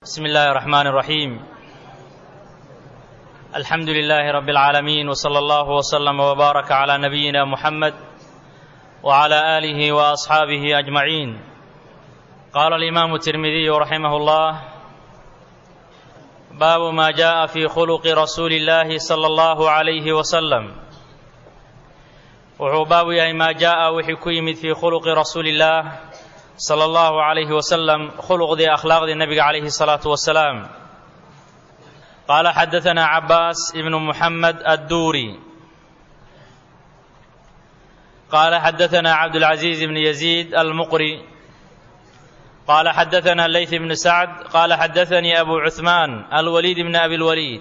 بسم الله الرحمن الرحيم الحمد لله رب العالمين وصلى الله وسلم وبارك على نبينا محمد وعلى اله واصحابه اجمعين قال الامام الترمذي رحمه الله باب ما جاء في خلق رسول الله صلى الله عليه وسلم wuxuu baabu yahay maa jaa'a wixii ku yimid fii khuluqi rasuuli illaah sala allahu calayhi wasalam khuluqdii akhlaaqdii nebiga calayhi salaatu wasalaam qaala xadaanaa cabaas ibnu muxamed adduuri qaala xadaanaa cabdulcaziiz ibni yaziid almuqri qaala xadaanaa leyth ibnu sacd qaala xadaanii abu cuhmaan alwaliid ibni abi lwaliid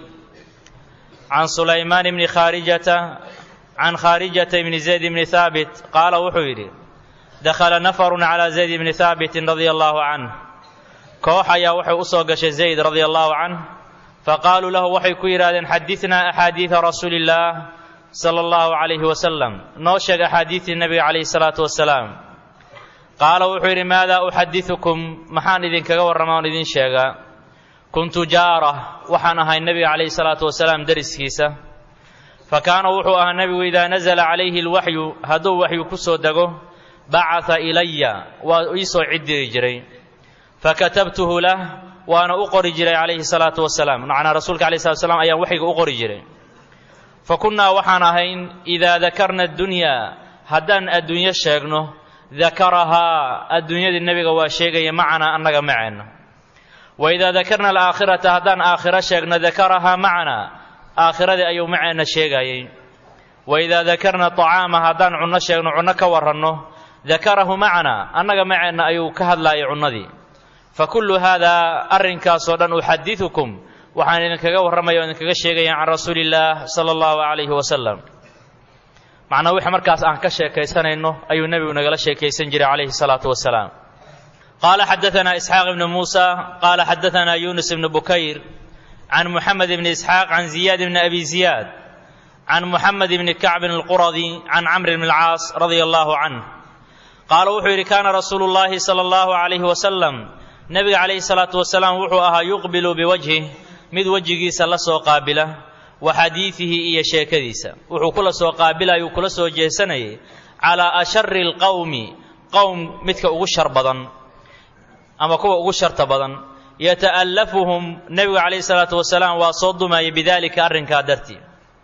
can sulaymaan ibni khaarijata can khaarijata ibni zayd ibni haabit qaala wuxuu yidhi dakhala nafarun calaa zayd ibni haabitin radia allahu canh koox ayaa waxay u soo gashay zayd radia allahu canh faqaaluu lahu waxay ku yidhahdeen xadidnaa axaadiida rasuuli illaah sala allahu calayhi wasalam noo sheeg axaadiidtii nebiga calayhi salaatu wasalaam qaala wuxuu yidhi maadaa uxadidukum maxaan idinkaga warramaa oon idin sheegaa kuntu jaara waxaan ahay nebiga calayhi salaatu wasalaam deriskiisa fa kaana wuxuu ahaa nebigu idaa nasala calayhi alwaxyu hadduu waxyu ku soo dego bacata ilaya waa ii soo ciddiri jiray fakatabtuhu lah waana u qori jiray calayhi salaatu wasalaam macnaa rasuulka alayh salatu slam ayaan waxyiga u qori jiray fa kunnaa waxaan ahayn idaa dakarna addunyaa haddaan adduunyo sheegno dakarahaa adduunyadii nebiga waa sheegaya macanaa annaga maceenna wa idaa dakarna alaakhirata haddaan aakhiro sheegno dakarahaa macanaa aakhiradii ayuu maceenna sheegayey wa idaa dakarna tacaama haddaan cunno sheegno cunno ka warranno dakarahu macanaa annaga maceenna ayuu ka hadlaayay cunnadii fa kullu haadaa arrinkaasoo dhan uxadidukum waxaan idinkaga warramaya o idinkaga sheegaya can rasuuli illaah sala allahu calayhi wasalam macnaa wixii markaas aan ka sheekaysanayno ayuu nebigu nagala sheekaysan jiray calayhi salaatu wasalaam qaala xadaanaa isxaaq ibnu muusa qaala xadaanaa yuunus ibnu bukayr can muxamed bni isxaaq can ziyaad bni abi ziyaad can muxamed bni kacbin alquradi can camr bni alcaas radia allahu canh qaala wuxuu yidhi kaana rasuulu llaahi sala allahu calayhi wasalam nebiga calayhi salaatu wasalaam wuxuu ahaa yuqbilu biwajhih mid wejigiisa la soo qaabila wa xadiidihi iyo sheekadiisa wuxuu kula soo qaabilayuu kula soo jeesanayay calaa ashari alqowmi qowm midka ugu shar badan ama kuwa ugu sharta badan yata'allafuhum nebigu calayhi salaatu wasalaam waa soo dumayay bidalika arrinkaa dartii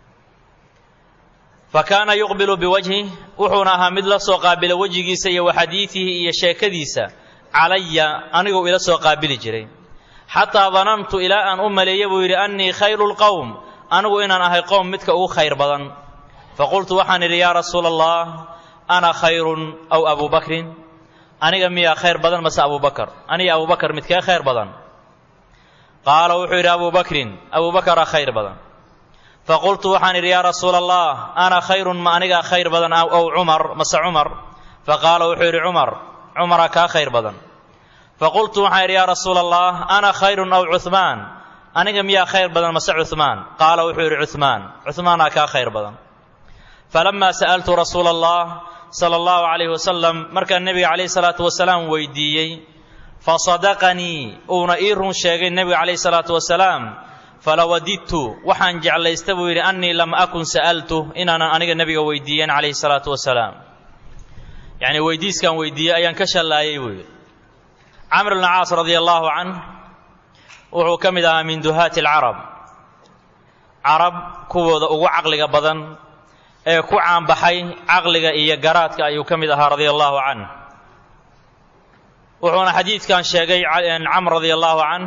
fa kaana yuqbilu biwajhih wuxuuna ahaa mid la soo qaabila wejigiisa iyo wa xadiidihi iyo sheekadiisa calaya aniguu ila soo qaabili jiray xataa danantu ilaa aan u maleeya buu yidhi annii khayru lqowm anigu inaan ahay qowm midka ugu khayr badan faqultu waxaan idhi yaa rasuula allah ana khayrun aw abu bakrin aniga miyaa khayr badan mase abubakar aniga abubakar midkee khayr badan qaala wuxuu yidhi abu bakrin abubakara khayr badan faqultu waxaan idhi yaa rasuula allah ana khayrun ma anigaa khayr badan ow cumar mase cumar faqaala wuxuu yidhi cumar cumara kaa khayr badan faqultu waxaan idhi yaa rasuula allah ana khayrun aw cuhmaan aniga miyaa khayr badan mase cuhmaan qaala wuxuu yidhi cuhmaan cuhmaanaa kaa khayr badan falamaa sa'altu rasuula allah sala allahu calayhi wasalam markaan nebiga calayhi salaatu wasalaam weydiiyey fasadaqanii uuna ii run sheegay nebiga calayhi salaatu wasalaam falawadidtu waxaan jeclaysta buu yidhi annii lam akun sa'altu inaanan aniga nebiga weydiiyen calayhi salaatu wasalaam yacnii weydiiskaan weydiiyey ayaan ka shallaayey buu yidhi camr bn caas radia allahu canh wuxuu ka mid ahaa min duhaati alcarab carab kuwooda ugu caqliga badan ee ku caanbaxay caqliga iyo garaadka ayuu ka mid ahaa radia allahu canh wuxuuna xadiidkan sheegay camr radia allahu canh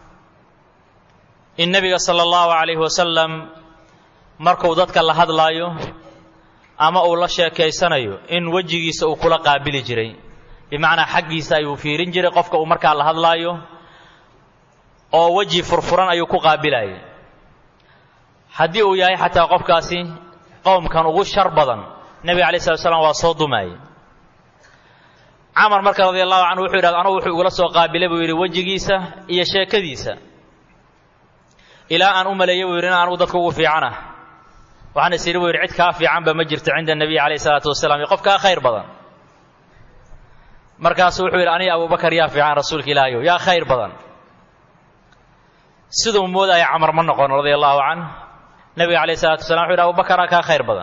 in nebiga sala allahu calayhi wasalam markuu dadka la hadlaayo ama uu la sheekaysanayo in wejigiisa uu kula qaabili jiray bimacnaa xaggiisa ayuu fiirin jiray qofka uu markaa la hadlaayo oo weji furfuran ayuu ku qaabilayay haddii uu yahay xataa qofkaasi qowmkan ugu shar badan nebiga alay slat slam waa soo dumaayey camar marka radi allahu canhu wuxuu yidhahda anugu wuxuu igula soo qaabilay buu yidhi wejigiisa iyo sheekadiisa ilaa aan u maleeyey buu yidhi in anugu dadka ugu fiicanah waxaan is yidhi buu yidhi cid kaa fiicanba ma jirto cinda nebiy calayh isalaatu wasalaam iyo qof kaa khayr badan markaasu wuxuu yidhi aniga abubakar yaa fiican rasuulka ilaahayow yaa khayr badan siduu moodaya camar ma noqon radia allahu canh nebiga calayh isalaatu wasalaam wuxu yidhi abubakaraa kaa khayr badan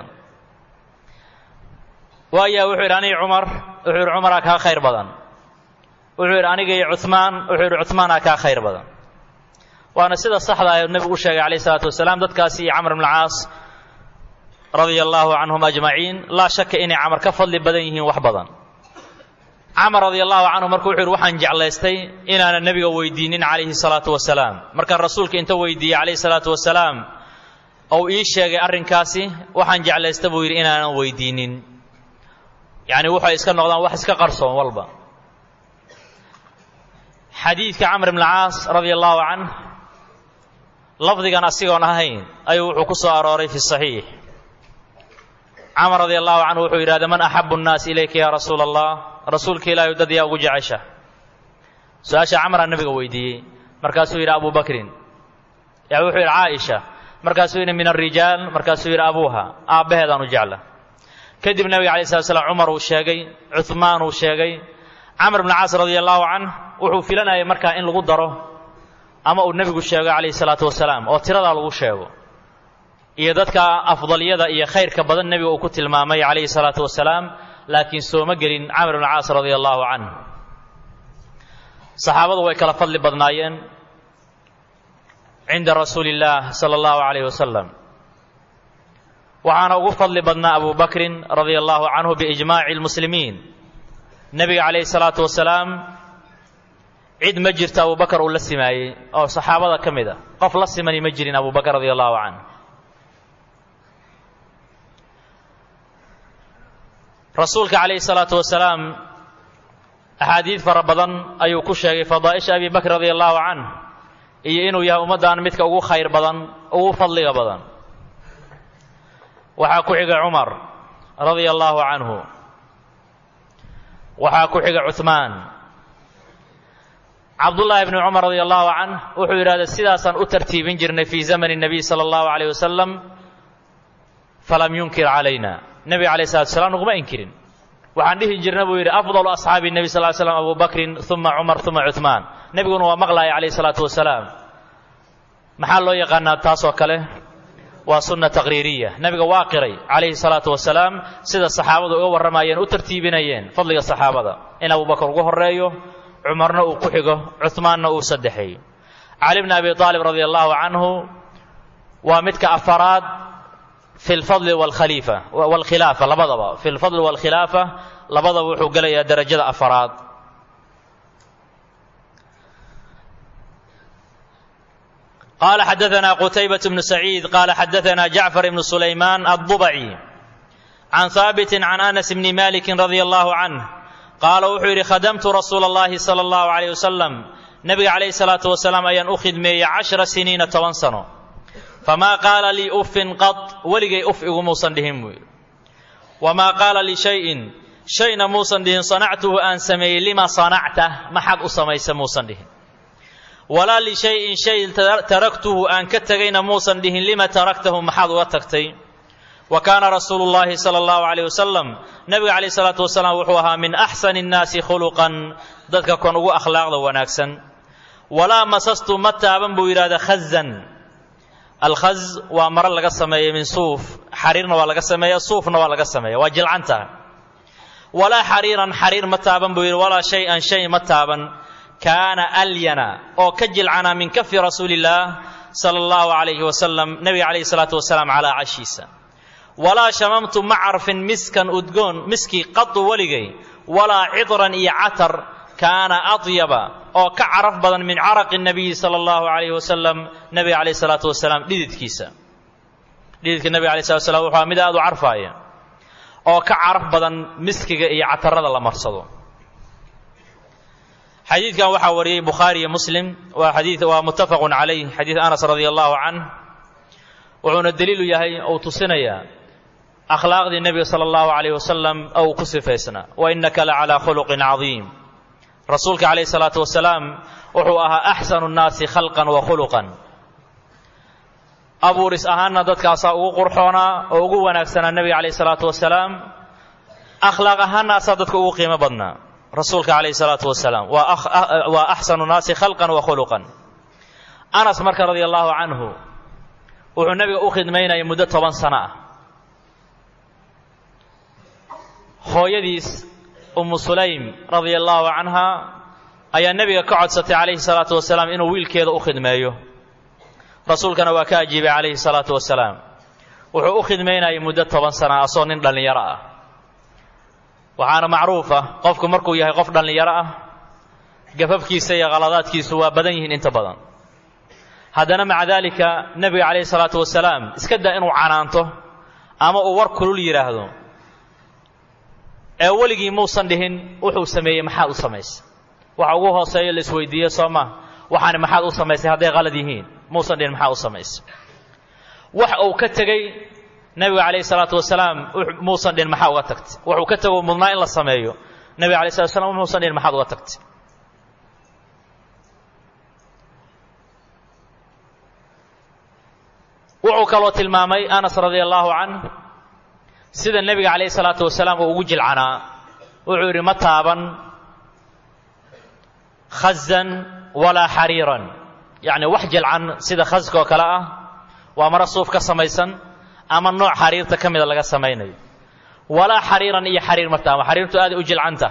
waayaa wuxuu yidhi aniga cumar wuxuu yidhi cumaraa kaa khayr badan wuxuu yidhi aniga iyo cuhmaan wuxuu yidhi cuhmaanaa kaa khayr badan waana sida saxda ah nebigu u sheegay calayh isalaatu wasalaam dadkaasi iyo camr ibn alcaas radia allahu canhum ajmaciin laa shaka inay camar ka fadli badan yihiin wax badan camar radia allahu canhu marka wuxuu yidhi waxaan jeclaystay inaanan nebiga weydiinin calayhi salaatu wasalaam markaan rasuulka inta weydiiyey calayhi salaatu wasalaam ou ii sheegay arrinkaasi waxaan jeclaysta buu yidhi inaanan weydiinin yacni waxay iska noqdaan wax iska qarsoon walba xadiidka camr ibn caas radia allahu canh lafdigan asigoon ahayn ayuu wuxuu ku soo arooray fi saxiix camar radia allahu canhu wuxuu yidhahda man axabu nnaas ilayka ya rasuula allah rasuulka ilaahay dad yaa ugu jecesha su-aasha camraa nabiga weydiiyey markaasuu yidhi abu bakrin yaa wuxuu yidhi caaisha markaasuu yidhi min alrijaal markaasuu yidhi abuuha aabbaheedaan u jecla kadib nebiga alay slat slam cumar uu sheegay cuhmaan uu sheegay camr bn caas radia allahu canh wuxuu filanayay markaa in lagu daro ama uu nebigu sheego calayhi salaatu wasalaam oo tiradaa lagu sheego iyo dadka afdalyada iyo khayrka badan nebiga uu ku tilmaamay calayhi salaatu wasalaam laakiin sooma gelin camr bn caas radia allahu canh saxaabadu way kala fadli badnaayeen cinda rasuuli illaah sala allahu calayh wasalam waxaana ugu fadli badnaa abu bakrin radia allahu canhu biijmaaci lmuslimiin nebiga calayhi salaatu wasalaam cid ma jirto abu bakar uu la simaayey oo saxaabada ka mid a qof la simani ma jirin abu bakr radia allahu canh rasuulka calayhi salaatu wasalaam axaadiid fara badan ayuu ku sheegay fadaa'isha abi bakr radia allahu canh iyo inuu yahay ummaddan midka ugu khayr badan ugu fadliga badan waxaa ku xiga cumar radia allahu canhu waxaa ku xiga cuhmaan cabdullaahi bni cumar radia allahu canh wuxuu yidhahda sidaasaan u tartiibin jirnay fii zamani nabiy sala allahu alayh wasalam falam yunkir calayna nebiga alayh salatu wasalaam naguma inkirin waxaan dhihi jirna buu yidhi afdalu asxaabi nebi sal slam abu bakrin uma cumar uma cuhmaan nebiguna waa maqlaaya calayhi salaatu wasalaam maxaa loo yaqaanaa taasoo kale waa sunna taqriiriya nebiga waa qiray calayhi salaatu wasalaam sida saxaabadu uga warramayeen u tartiibinayeen fadliga saxaabada in abu bakr ugu horeeyo cumarna uu ku xigo cuhmaanna uu saddexeeyo cali bni abi aalib radia allahu canhu waa midka afaraad fi lfadli wlkhaliifa waalkhilaafa labadaba fi lfadli waalkhilaafa labadaba wuxuu gelayaa derajada afaraad qala xadaثna qtaybaة bnu saciid qala xadaثna jacfar ibnu sulaymaan aلضubci can haabiti can anas bni maliki radia allahu canh qaala wuxuu yidhi khadamtu rasuula اllahi salى اllahu عalيyh wasalam nebiga calayhi الsalaatu wasalaam ayaan u khidmeeyey cashra siniina toban sano famaa qaala lii uffin qad weligay uf igumuusan dhihin buu yidhi wamaa qaala lii shayin shayna muusan dhihin sanactuhu aan sameeyey lima sanacta maxaad u samaysa muusan dhihin walaa lishayin shay taraktuhu aan ka tegayna muusan dhihin lima taraktahu maxaad uga tagtay wa kaana rasuulu llahi sala allahu calayh wasalam nebiga calayh salaatu wasalaam wuxuu ahaa min axsani nnaasi khuluqan dadka kon ugu akhlaaqda wanaagsan walaa masastu ma taaban buu yidhahda khazan alkhaz waa maro laga sameeya min suuf xariirna waa laga sameeya suufna waa laga sameeya waa jilcanta walaa xariiran xariir ma taaban buu yidhi walaa shay-an shay ma taaban kaana alyana oo ka jilcana min kafi rasuulillaah sala allahu calayhi wasalam nebiga calayhi salaatu wasalaam calaa cashiisa walaa shamamtu ma carfin miskan udgoon miskii qadu weligay walaa cidran iyo catar kaana adyaba oo ka caraf badan min caraqi nabiyi sala allahu calayhi wasalam nebiga calayhi salaatu wasalaam dhididkiisa dhididka nebiga alayh salatu wasalaam wuxuu mid aad u carfaaya oo ka caraf badan miskiga iyo catarada la marsado xadiidkan waxaa wariyey bukhaari iyo muslim waa xadii waa muttafaqun calayh xadiid anas radia allahu canh wuxuuna daliilu yahay uu tusinayaa akhlaaqdii nebiga sala allahu calayh wasalam ou ku sifaysnaa wa innaka la calaa khuluqin cadiim rasuulka calayhi salaatu wasalaam wuxuu ahaa axsanu nnaasi khalqan wa khuluqan abuuris ahaanna dadkaasaa ugu qurxoonaa oo ugu wanaagsanaa nebiga calayhi salaatu wasalaam akhlaaq ahaanna asaa dadka ugu qiimo badnaa rasuulka calayhi salaatu wasalaam waa axsanu nnaasi khalqan wa khuluqan anas marka radia allaahu canhu wuxuu nebiga u khidmaynayay muddo toban sano ah hooyadiis ummu sulaym radia allaahu canha ayaa nebiga ka codsatay calayhi salaatu wasalaam inuu wiilkeeda u khidmeeyo rasuulkana waa ka ajiibay calayhi salaatu wasalaam wuxuu u khidmaynayay muddo toban sana asoo nin dhallinyaro ah waxaana macruuf ah qofku markuu yahay qof dhallinyaro ah gafafkiisa iyo khaladaadkiisu waa badan yihiin inta badan haddana maca daalika nebiga calayhi salaatu wasalaam iska daa inuu canaanto ama uu war kulul yidhaahdo ee weligii muusan dhihin wuxuu sameeyey maxaad u samaysay waxa ugu hooseeyo la isweydiiye soo ma waxaani maxaad u samaysay hadday qalad yihiin muusan dhihin maxaa u samaysay wax uu ka tegey nebiga calayhi salaatu wasalaam muusan dhihin maxaa uga tagtay wuxuu ka tego mudnaa in la sameeyo nebiga alay slat slam muusan dhihin maxaad uga tagtay wuxuu kaloo tilmaamay anas radia allaahu canh sida nebiga calayhi salaatu wasalaam uu ugu jilcanaa wuxuu yidhi ma taaban khazan walaa xariiran yacni wax jilcan sida khaska oo kale ah waa maro suuf ka samaysan ama nooc xariirta ka mida laga samaynayo walaa xariiran iyo xariir ma taaban xariirtu aaday u jilcanta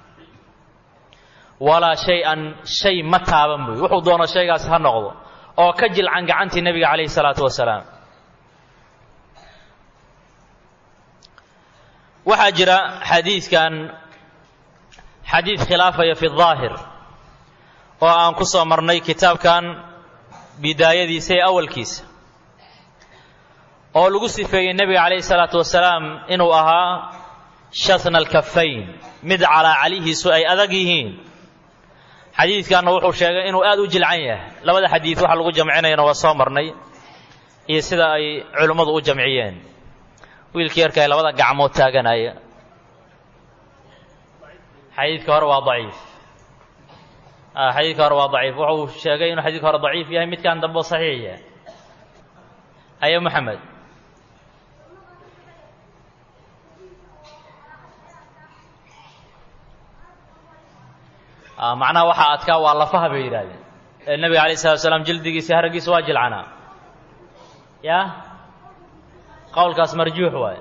walaa shay-an shay ma taaban buy wuxuu doono shaygaas ha noqdo oo ka jilcan gacantii nebiga calayhi salaatu wasalaam waxaa jira xadiidkan xadiid khilaafaya fi daahir oo aan ku soo marnay kitaabkan bidaayadiisa ee awalkiisa oo lagu sifeeyey nebiga calayhi salaatu wasalaam inuu ahaa shasna alkafayn mid calaacalihiisu ay adag yihiin xadiidkanna wuxuu sheegay inuu aad u jilcan yahay labada xadiid waxa lagu jamcinayana waa soo marnay iyo sida ay culimmadu u jamciyeen wiilkii yarkaay labada gacmood taaganaya xadiidka hore waa daciif xadiidka hore waa daciif wuxuu sheegay inuu xadiidka hore daciif yahay midkan dambe oo saxiix yahay aye moxamed macnaha waxaa adkaa waa lafaha bay yidhahdeen ee nebiga alayh salatu salaam jildigiisa haraggiisa waa jilcanaa ya qowlkaas marjuux waaye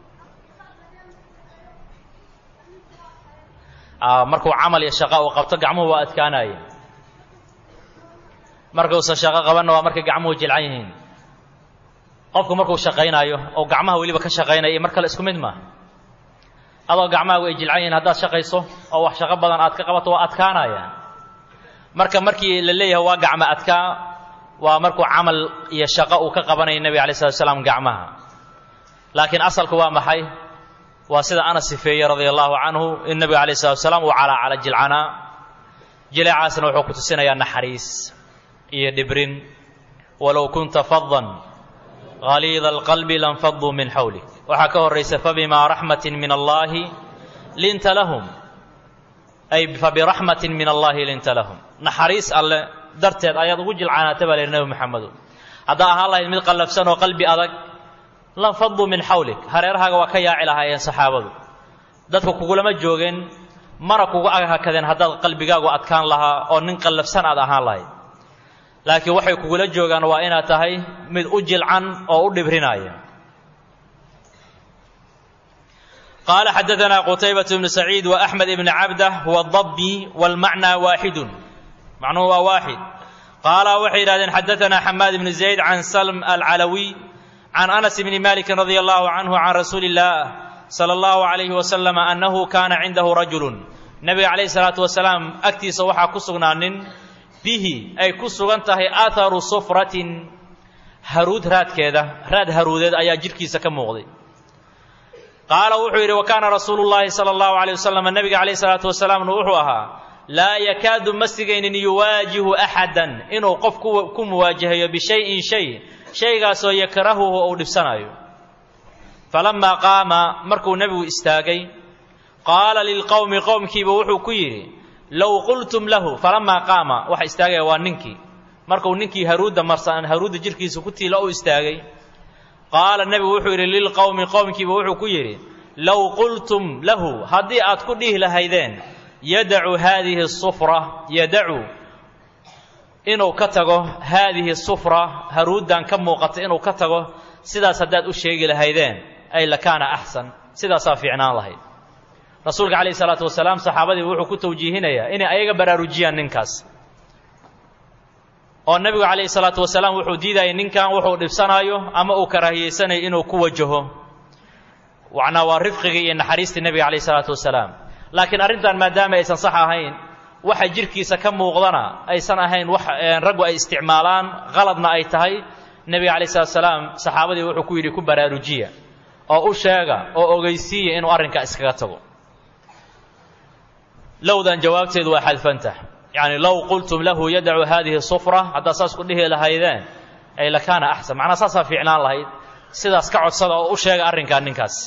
markuu camal iyo shaqo uu qabto gacmuhu waa adkaanaya markuusan shaqo qabanna waa markay gacmuhu jilcan yihiin qofku markuu shaqaynaayo oo gacmaha weliba ka shaqaynaya iyo mar kale isku mid maaha adoo gacmahaagu ay jilcan yihiin haddaad shaqayso oo wax shaqo badan aad ka qabato waa adkaanaya marka markii la leeyahay waa gacmo adkaa waa markuu camal iyo shaqo uu ka qabanaya nebiga alay slat slaam gacmaha laakiin asalku waa maxay waa sida anas sifeeyey radia allahu canhu in nebiga alayh salatu salaam uu calaacala jilcanaa jileecaasna wuxuu ku tusinayaa naxariis iyo dhibrin walow kunta fadan haliida alqalbi lanfaduu min xawlik waxaa ka horaysa fabimaa raxmatin min allaahi linta lahum ay fabiraxmatin min allaahi linta lahum naxariis alle darteed ayaad ugu jilcanaata baa layihi nebi maxamedo haddaa ahaan lahayd mid qallafsan oo qalbi adag lanfaduu min xawlik hareerahaaga waa ka yaaci lahaayeen saxaabadu dadku kugulama joogeen mana kugu aghakadeen haddaad qalbigaagu adkaan lahaa oo nin qallafsan aad ahaan lahayd laakiin waxay kugula joogaan waa inaad tahay mid u jilcan oo u dhibrinaya qaala xadaanaa qutaybat bnu saciid wa axmed ibni cabdah wadabi wاlmacnaa waaxidun macnuhu waa waaxid qaala waxay yidhahdeen xadaanaa xamaad ibni zayd can salm alcalawiy can anas bni maliki radia allahu canhu can rasuuli اllah salى allahu alayhi wasalam annahu kaana cindahu rajulu nebiga calayhi salaatu wasalaam agtiisa waxaa ku sugnaa nin bihi ay ku sugan tahay aatharu sufratin haruud raadkeeda raad haruudeed ayaa jidhkiisa ka muuqday qaala wuxuu yidhi wa kaana rasuulu llaahi sala allahu alayh wasalam nebiga calayhi salaatu wasalaamna wuxuu ahaa laa yakaadu ma sigaynin yuwaajihu axadan inuu qof ku muwaajahayo bishayin shay shaygaasoo yakrahuhu ou dhibsanayo falamaa qaama markuu nebigu istaagay qaala lilqowmi qowmkiiba wuxuu ku yidhi low qultum lahu falamaa qaama waxa istaagaya waa ninkii markuu ninkii haruudda marsan haruudda jirhkiisa ku tiila u istaagay qaala nebigu wuxuu yidhi lilqowmi qowmkiiba wuxuu ku yidhi low qultum lahu haddii aad ku dhihi lahaydeen yadacu haadihi sufra yadacu inuu ka tago haadihi sufra haruuddan ka muuqata inuu ka tago sidaas haddaad u sheegi lahaydeen ay lakaana axsan sidaasaa fiicnaan lahayd rasuulka calayhi salaatu wasalaam saxaabadii wuxuu ku tawjiihinayaa inay ayaga baraarujiyaan ninkaas oo nebigu calayhi salaatu wasalaam wuxuu diidayay ninkan wuxuu dhibsanaayo ama uu karaahiyeysanayo inuu ku wajaho macnaa waa rifqigii iyo naxariistii nebiga calayhi salaatu wasalaam laakiin arrintan maadaama aysan sax ahayn waxa jirhkiisa ka muuqdana aysan ahayn wax raggu ay isticmaalaan qaladna ay tahay nebiga calayhi salatu wasalaam saxaabadii wuxuu ku yidhi ku baraarujiya oo u sheega oo ogeysiiya inuu arrinkaa iskaga tago lowdan jawaabteedu waa xadfantah yacni low qultum lahu yadacu haadihi sufra haddaad saas ku dhihi lahaydeen ay lakaana axsan macnaa saasaa fiicnaan lahayd sidaas ka codsada oo u sheega arrinkaa ninkaas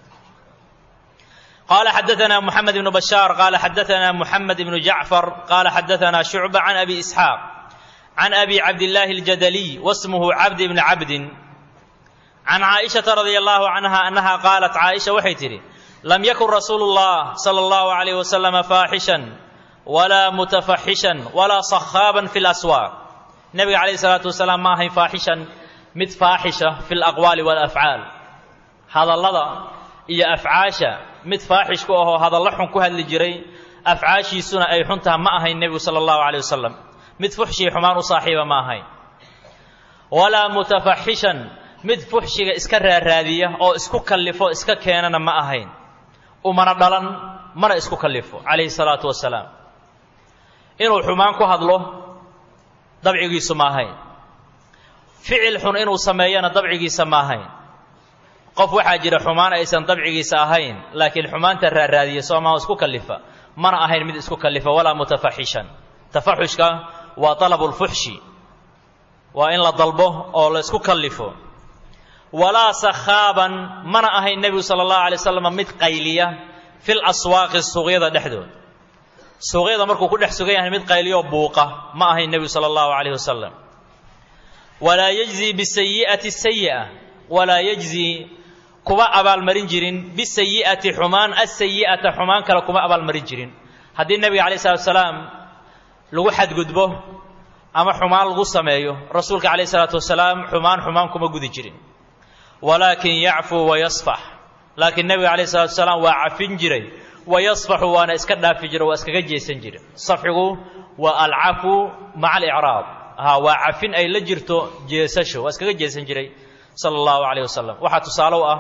قال حدثنا محمد بن بشار قال حدثنا محمد بن جعفر قال حدثنا شعبة عن أبي إسحاق عن أبي عبد الله الجدلي واسمه عبد بن عبد عن عائشة رضي الله عنها أنها قالت عائشة وحيتري لم يكن رسول الله صلى الله عليه وسلم فاحشا ولا متفحشا ولا صخابا في الأسواق النبي عليه الصلاة والسلام ما هي فاحشا مت فاحشة في الأقوال والأفعال هذا اللذا إيا أفعاشا mid faaxish ku ahoo hadallo xun ku hadli jiray afcaashiisuna ay xuntaha ma ahayn nebigu sala allahu caleyh wasalam mid fuxshii xumaan u saaxiiba ma ahayn walaa mutafaxishan mid fuxshiga iska raaraadiya oo isku kallifo iska keenana ma ahayn umana dhalan mana isku kallifo calayhi salaatu wasalaam inuu xumaan ku hadlo dabcigiisu ma ahayn ficil xun inuu sameeyana dabcigiisa ma ahayn qof waxaa jira xumaan aysan dabcigiisa ahayn laakiin xumaanta raaraadiya soomaa isku kallifa mana ahayn mid isku kallifa walaa mutafaxishan tafaxushka waa dalabulfuxshi waa in la dalbo oo la isku kallifo walaa sakhaaban mana ahayn nebigu sala allahu alay wasalam mid qayliya fil aswaaqi suuqyada dhexdood suuqyada markuu ku dhex sugan yahay mid qayliyoo buuqa ma ahayn nebigu sala allahu calayh wasalam walaa yajzi bisayi'ati sayi'a walaa yajzi kuma abaalmarin jirin bisayi'ati xumaan asayi'ata xumaan kale kuma abaalmarin jirin haddii nebiga calayh salatu wasalaam lagu xadgudbo ama xumaan lagu sameeyo rasuulka calayh salaatu wasalaam xumaan xumaan kuma gudi jirin walaakin yacfuu wayasfax laakiin nebiga calayh salatu wasalaam waa cafin jiray wayasfaxu waana iska dhaafi jira waa iskaga jeesan jira safxigu waa alcafu maca alicraab ha waa cafin ay la jirto jeesasho waa iskaga jeesan jiray sala allahu calayh wasalam waxaa tusaale u ah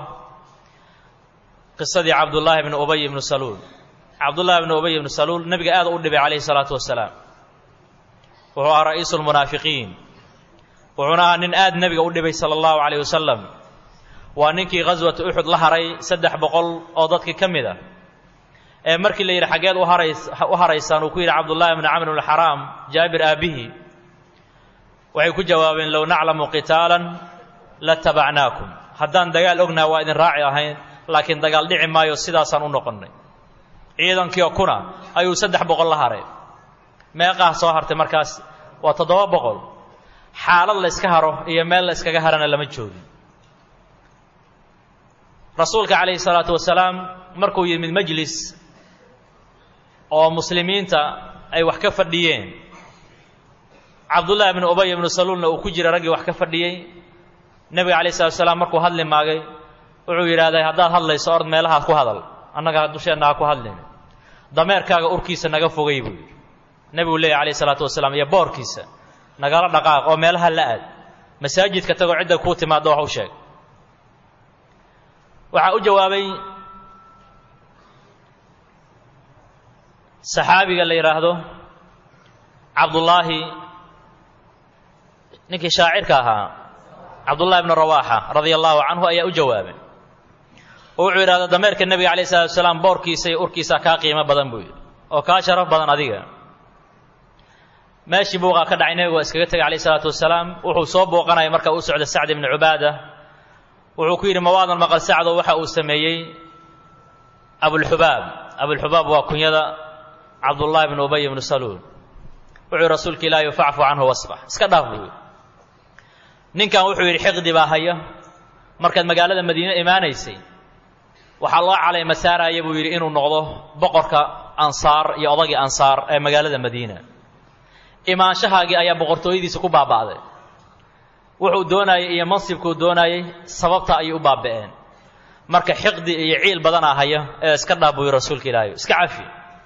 qisadii cabdullaahi bni ubay ibnu saluul cabdullaahi bni ubay ibnu saluul nebiga aad u dhibay calayhi salaatu wasalaam wuxuu ahaa ra'iisu lmunaafiqiin wuxuuna ahaa nin aad nebiga u dhibay sala allahu calayh wasalam waa ninkii ghaswata uxud la haray saddex boqol oo dadkii ka mid a ee markii la yidhi xaggeed u harays u haraysaan uu ku yidhi cabdullaahi bni camr bn xaraam jaabir aabbihi waxay ku jawaabeen low naclamu qitaalan latabacnaakum haddaan dagaal ognaha waa idin raaci ahayn laakiin dagaal dhici maayo sidaasaan u noqonnay ciidankiio kuna ayuu saddex boqol la haray meeqaah soo hartay markaas waa toddoba boqol xaalad la yska haro iyo meel la yskaga harana lama joogin rasuulka calayhi salaatu wasalaam markuu yimid majlis oo muslimiinta ay wax ka fadhiyeen cabdullaahi bnu ubay ibnu saluulna uu ku jira raggii wax ka fadhiyey nebiga calayh salatu wasalaam markuu hadli maagay wuxuu yidhahday haddaad hadlayso ord meelahaad ku hadal annaga dusheenna ha ku hadlin dameerkaaga urkiisa naga fogay buu yidhi nebigu leeyahy calayh salaatu wasalaam iyo boorkiisa nagala dhaqaaq oo meelaha la aad masaajidka tagoo cidda kuu timaaddo wax u sheeg waxaa u jawaabay saxaabiga la yidhaahdo cabdullaahi ninkii shaacirka ahaa cabdullahi bnu rawaaxa radia allahu canhu ayaa u jawaabay oo wuxuu yidhahda dameerka nebiga calayh salatu wasalaam boorkiisa iyo urkiisa kaa qiimo badan buu yidhi oo kaa sharaf badan adiga meeshii buuqaa ka dhacay nebigu waa iskaga tegay calayh salaatu wasalaam wuxuu soo booqanaya marka uu socda sacd ibni cubaada wuxuu ku yidhi mawaadan maqal sacdo waxa uu sameeyey abulxubaab abulxubaab waa kunyada cabdullaahi bnu ubay ibnu saluul wuxuu rasuulka ilaahi facfu canhu wasfax iska dhaaf buu yidhi ninkan wuxuu yidhi xiqdi baa haya markaad magaalada madiine imaanaysay waxaa loo calayma saaraya buu yidhi inuu noqdo boqorka ansaar iyo odagii ansaar ee magaalada madiina imaanshahaagii ayaa boqortooyadiisa ku baaba'day wuxuu doonayay iyo mansibkuu doonayay sababta ayay u baaba'een marka xiqdi iyo ciil badanaa haya ee iska dhaabuyo rasuulka ilaahay iska cafi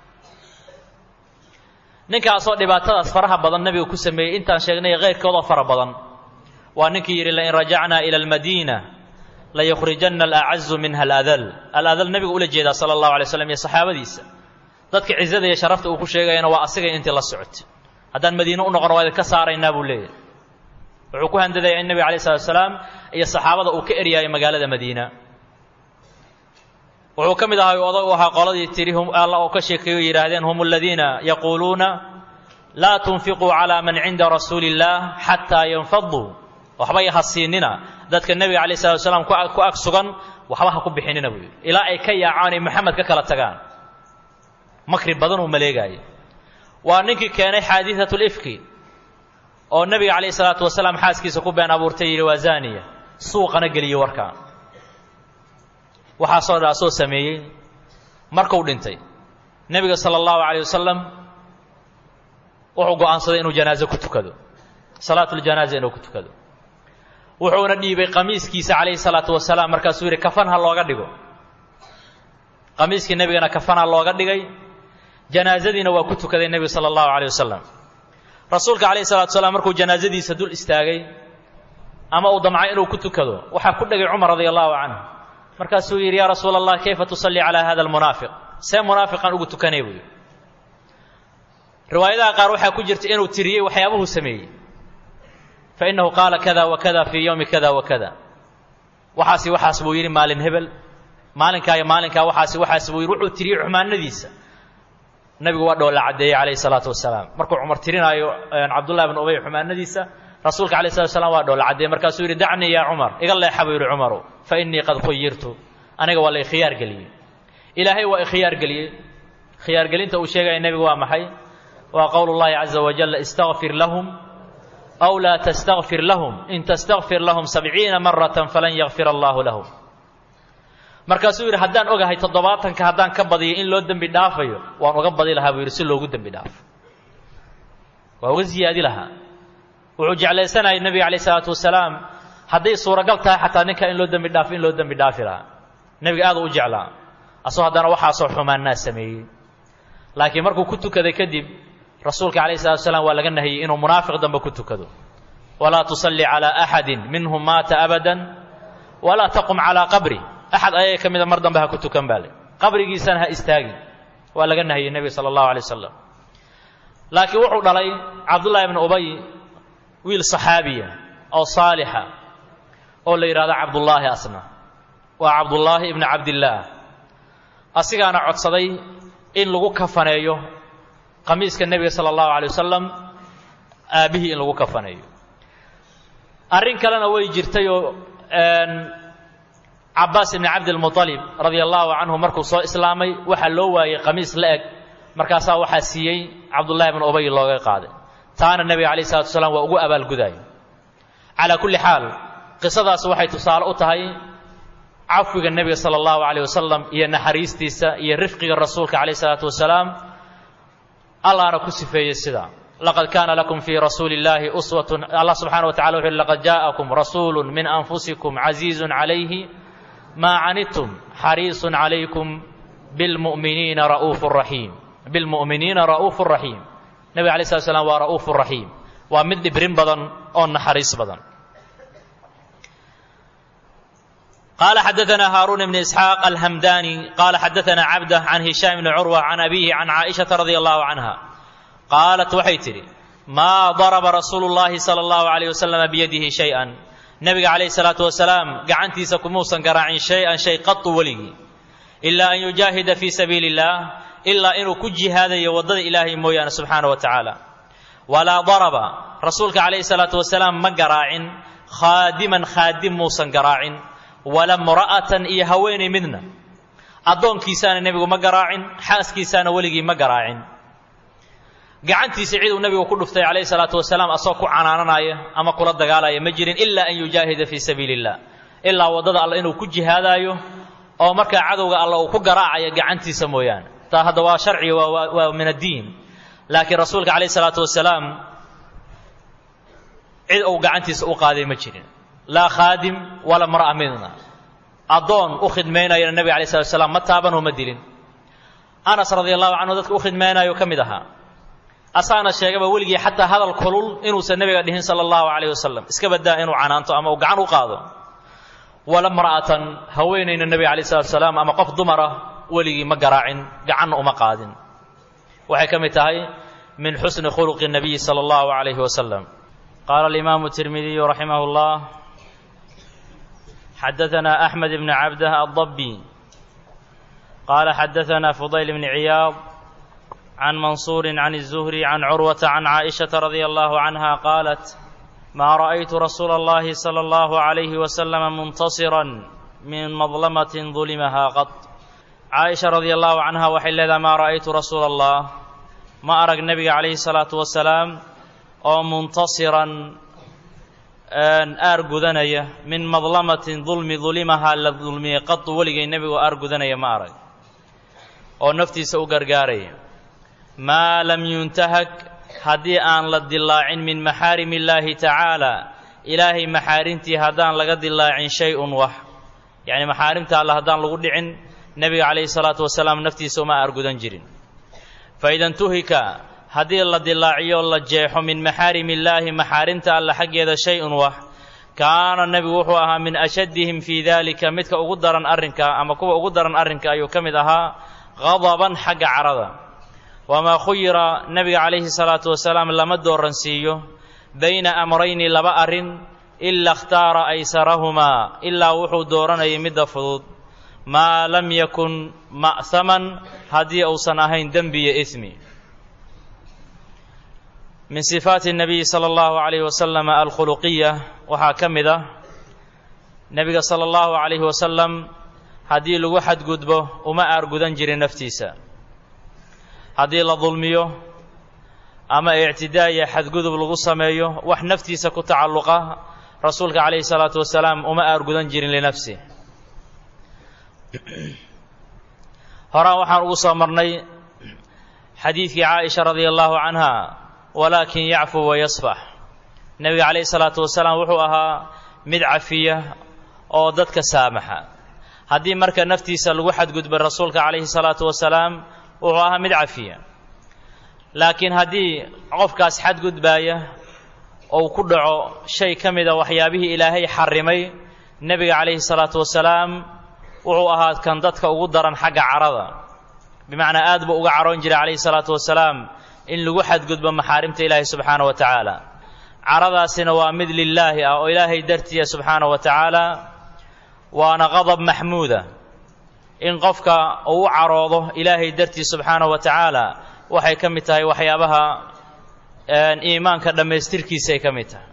ninkaasoo dhibaatadaas faraha badan nabiga ku sameeyey intaan sheegnay keyrkoodoo fara badan waa ninkii yidhi lain rajacnaa ila almadiina layukhrijanna alacazu minha aladal aladal nebigu ula jeedaa sala allahu alay slam iyo saxaabadiisa dadka cizada iyo sharafta uu ku sheegayana waa asigay intii la socotay haddaan madiine u noqono waa idinka saaraynaa buu leeyahy wuxuu ku handadayaa in nebiga alay salatu salaam iyo saxaabada uu ka eryaayo magaalada madiina wuxuu ka mid ahaa odag u ahaa qoladii tiri alla oo ka sheekeeyo yidhaahdeen hum aladiina yaquuluuna laa tunfiquu calaa man cinda rasuuli illaah xataa yanfaduu waxbay ha siinina dadka nebiga alayh salatu salaam ku ag sugan waxba ha ku bixinina buu yidhi ilaa ay ka yaacaan ay maxamed ka kala tagaan makri badan uu maleegaayo waa ninkii keenay xaadiثaة اlifki oo nebiga calayh الsalaatu wasalaam xaaskiisa ku been abuurtay yidhi waa zaniya suuqana geliyo warkaa waxaasoo dha soo sameeyey markuu dhintay nebiga salى اllahu عalيه wasalam wuxuu go'aansaday inuu janaaze ku tukado salaat اljanaaza inuu ku tukado wuxuuna dhiibay qamiiskiisa calayhi الsalaatu wasalaam markaasuu yidhi kafan ha looga dhigo qamiiskii nebigana kafan ha looga dhigay janaazadiina waa ku tukaday nebigu sala allahu calayh wasalam rasuulka calayhi salatu salaam markuu janaazadiisa dul istaagay ama uu damcay inuu ku tukado waxaa ku dhegay cumar radia allahu canhu markaasuu yidhi yaa rasuula allah kayfa tusallii calaa hada almunaafiq see munaafiqan ugu tukanay buu yidhi riwaayadaha qaar waxaa ku jirta inuu tiriyey waxyaabuhuu sameeyey fa innahu qaala kada wa kada fii yowmi kada wa kada waxaasi waxaas buu yidhi maalin hebel maalinkaa iyo maalinkaa waxaasi waxaas buu yidhi wuxuu tiriyey xumaanadiisa nabigu waa dhoolla caddeeyey calayhi salaatu wasalaam markuu cumar tirinaayo cabdullahi bn ubay xumaanadiisa rasuulka alayh salatu slam waa dhoolla caddeeyey markaasuu yidhi dacnii yaa cumar iga leexa buu yidhi cumaru fa innii qad khuyirtu aniga waa la ikhiyaar geliyey ilaahay waa ikhiyaar geliyey khiyaargelinta uu sheegaya nebigu waa maxay waa qowl llahi caza wajalla istaqfir lahum aw laa tastakfir lahum in tastakfir lahum sabciina maratan falan yakfir allahu lahum markaasuu yidhi haddaan ogahay toddobaatanka haddaan ka badiyo in loo dembi dhaafayo waan uga badi lahaa buu yidhi si loogu dembi dhaafo waa uga ziyaadi lahaa wuxuu jeclaysanayay nebiga calayh isalaatu wasalaam hadday suuragal tahay xataa ninka in loo dembi dhaafo in loo dembi dhaafi lahaa nebiga aad u jeclaa asoo haddana waxaasoo xumaannaa sameeyey laakiin markuu ku tukaday kadib rasuulka calayh salatu wasalaam waa laga nahiyey inuu munaafiq dambe ku tukado walaa tusalli calaa axadin minhum maata abadan walaa taqum calaa qabri axad ayaga ka mida mar dambe ha ku tukan baa le qabrigiisana ha istaagin waa laga nahiyey nebiga sala allahu alay wasalam laakiin wuxuu dhalay cabdullahi ibnu ubay wiil saxaabiya oo saalixa oo la yidhahdo cabdullaahi asna waa cabdullaahi ibnu cabdillaah asigaana codsaday in lagu kafaneeyo qamiiska nebiga sala allahu alay wasalam aabbihii in lagu kafaneeyo arrin kalena way jirtay oo cabaas ibni cabdilmualib radia allahu canhu markuu soo islaamay waxaa loo waayey qamiis la eg markaasaa waxaa siiyey cabdullahi bn ubay looga qaaday taana nebiga alayh salatu wasalaam waa ugu abaalgudaaya calaa kulli xaal qisadaas waxay tusaale u tahay cafwiga nebiga sala allahu calayh wasalam iyo naxariistiisa iyo rifqiga rasuulka calayh salaatu wasalaam allahna ku sifeeyey sidaa laqad kaana lakum fii rasuuli illaahi uswatun allah subxana wa tacala wuxu uhi laqad jaa'akum rasuulu min anfusikum casiizun calayhi maa canidtum xariisun calaykum bilmu'miniina ra'uufu raxiim bilmu'miniina ra'uufu raxiim nebiga alay slat slam waa ra'uufu raxiim waa mid dhibrin badan oo naxariis badan قال حدثنا هارون بن إسحاق الهمداني قال حدثنا عبده عن هشام بن عروة عن أبيه عن عائشة رضي الله عنها قالت waxay tidhi maa daraba rasuulu اllahi salى اllahu عalيه waslama biyadihi shayئan nebiga calayh الsalaatu wasalaam gacantiisa kumuusan garaacin shay-an shay qatu weligii ilaa an yujaahida fii sabiili اllah ilaa inuu ku jihaadayo waddada ilaahay mooyaane subxaana wa tacaala walaa daraba rasuulka calayh الsalaatu wasalaam ma garaacin khaadiman khaadim muusan garaacin wala mra'atan iyo haweenay midna addoonkiisaana nebigu ma garaacin xaaskiisaana weligii ma garaacin gacantiisa cid uu nebigu ku dhuftay calayhi salaatu wasalaam asagoo ku canaananaya ama kula dagaalaya ma jirin ilaa an yujaahida fii sabiili illah ilaa waddada alla inuu ku jihaadaayo oo markaa cadowga alla uu ku garaacayo gacantiisa mooyaane taa hadda waa sharciga waa min addiin laakiin rasuulka calayh isalaatu wasalaam cid uu gacantiisa u qaaday ma jirin laa khaadim walaa mar'a midna addoon u khidmaynayana nebiga alay slatu wasalaam ma taabanoo ma dilin anas radia allahu canhu dadka u khidmaynayo ka mid ahaa asaana sheegaba weligii xataa hadal kulul inuusan nebiga dhihin sala allahu calayh wasalam iska badaa inuu canaanto ama uu gacan u qaado wala mra'atan haweenayna nebiga alayh salatu wasalaam ama qof dumara weligii ma garaacin gacanna uma qaadin waxay ka mid tahay min xusni khuluqi nabiyi sala allahu calayhi wasalam qaala alimaamu tirmidiyu raximah llah xadaثna أحmed بn cabdah الضبي qala xadaثna fضayl بn عiyaad عن منصور عن الزهري عن عروة عن عائشة رضي الله عنها قالت ما رأيت رسول الله صلى الله عليه وسلم منتصرا من مظلمة ظلمها قط عائشة رضي الله عنها وحل ما رأيت رسول الله ما أرى النبي عليه الصلاة والسلام أو منتصرا aargudanaya min madlamatin dulmi dulimahaa la dulmiyey qadu weligay nebigu aargudanaya ma arag oo naftiisa u gargaaraya maa lam yuntahak haddii aan la dilaacin min maxaarim illaahi tacaala ilaahay maxaarimtii haddaan laga dilaacin shay-un wax yacni maxaarimta alle haddaan lagu dhicin nebiga calayhi salaatu wasalaam naftiisa uma aargudan jirin faida ntuhika haddii la dilaaciyo la jeexo min maxaarim illaahi maxaarimta alle xaggeeda shay-un wax kaana nebigu wuxuu ahaa min ashaddihim fii daalika midka ugu daran arrinka ama kuwa ugu daran arrinka ayuu ka mid ahaa qadaban xagga carada wamaa khuyira nebiga calayhi salaatu wasalaam lama dooransiiyo bayna amrayni laba arrin ila ikhtaara aysarahumaa ilaa wuxuu dooranayay midda fudud maa lam yakun ma'haman haddii uusan ahayn dembi iyo ismi min sifaati الnabiyi salى اllahu عalayh wasalam alkhuluqiya waxaa ka mid ah nebiga salى اllahu عalayhi wasalam haddii lagu xadgudbo uma aargudan jirin naftiisa haddii la dulmiyo ama ictidaa iyo xadgudub lagu sameeyo wax naftiisa ku tacalluqa rasuulka calayhi الsalaatu wasalaam uma aargudan jirin linafsi horaan waxaan ugu soo marnay xadiidkii caaisha radia allahu canha walaakin yacfu wayasfax nebiga calayhi salaatu wasalaam wuxuu ahaa mid cafiya oo dadka saamaxa haddii marka naftiisa lagu xadgudbay rasuulka calayhi salaatu wasalaam wuxuu ahaa mid cafiya laakiin haddii qofkaas xadgudbaaya ou ku dhaco shay ka mida waxyaabihii ilaahay xarimay nebiga calayhi salaatu wasalaam wuxuu ahaa kan dadka ugu daran xagga carada bimacnaa aad buu uga caroon jiray calayhi salaatu wasalaam in lagu xadgudbo maxaarimta ilaahi subxaana wa tacaala caradaasina waa mid lilaahi ah oo ilaahay dartiya subxaana wa tacaala waana qadab maxmuuda in qofka uu u caroodo ilaahay dartii subxaana wa tacaala waxay ka mid tahay waxyaabaha iimaanka dhammaystirkiisa ay ka mid tahay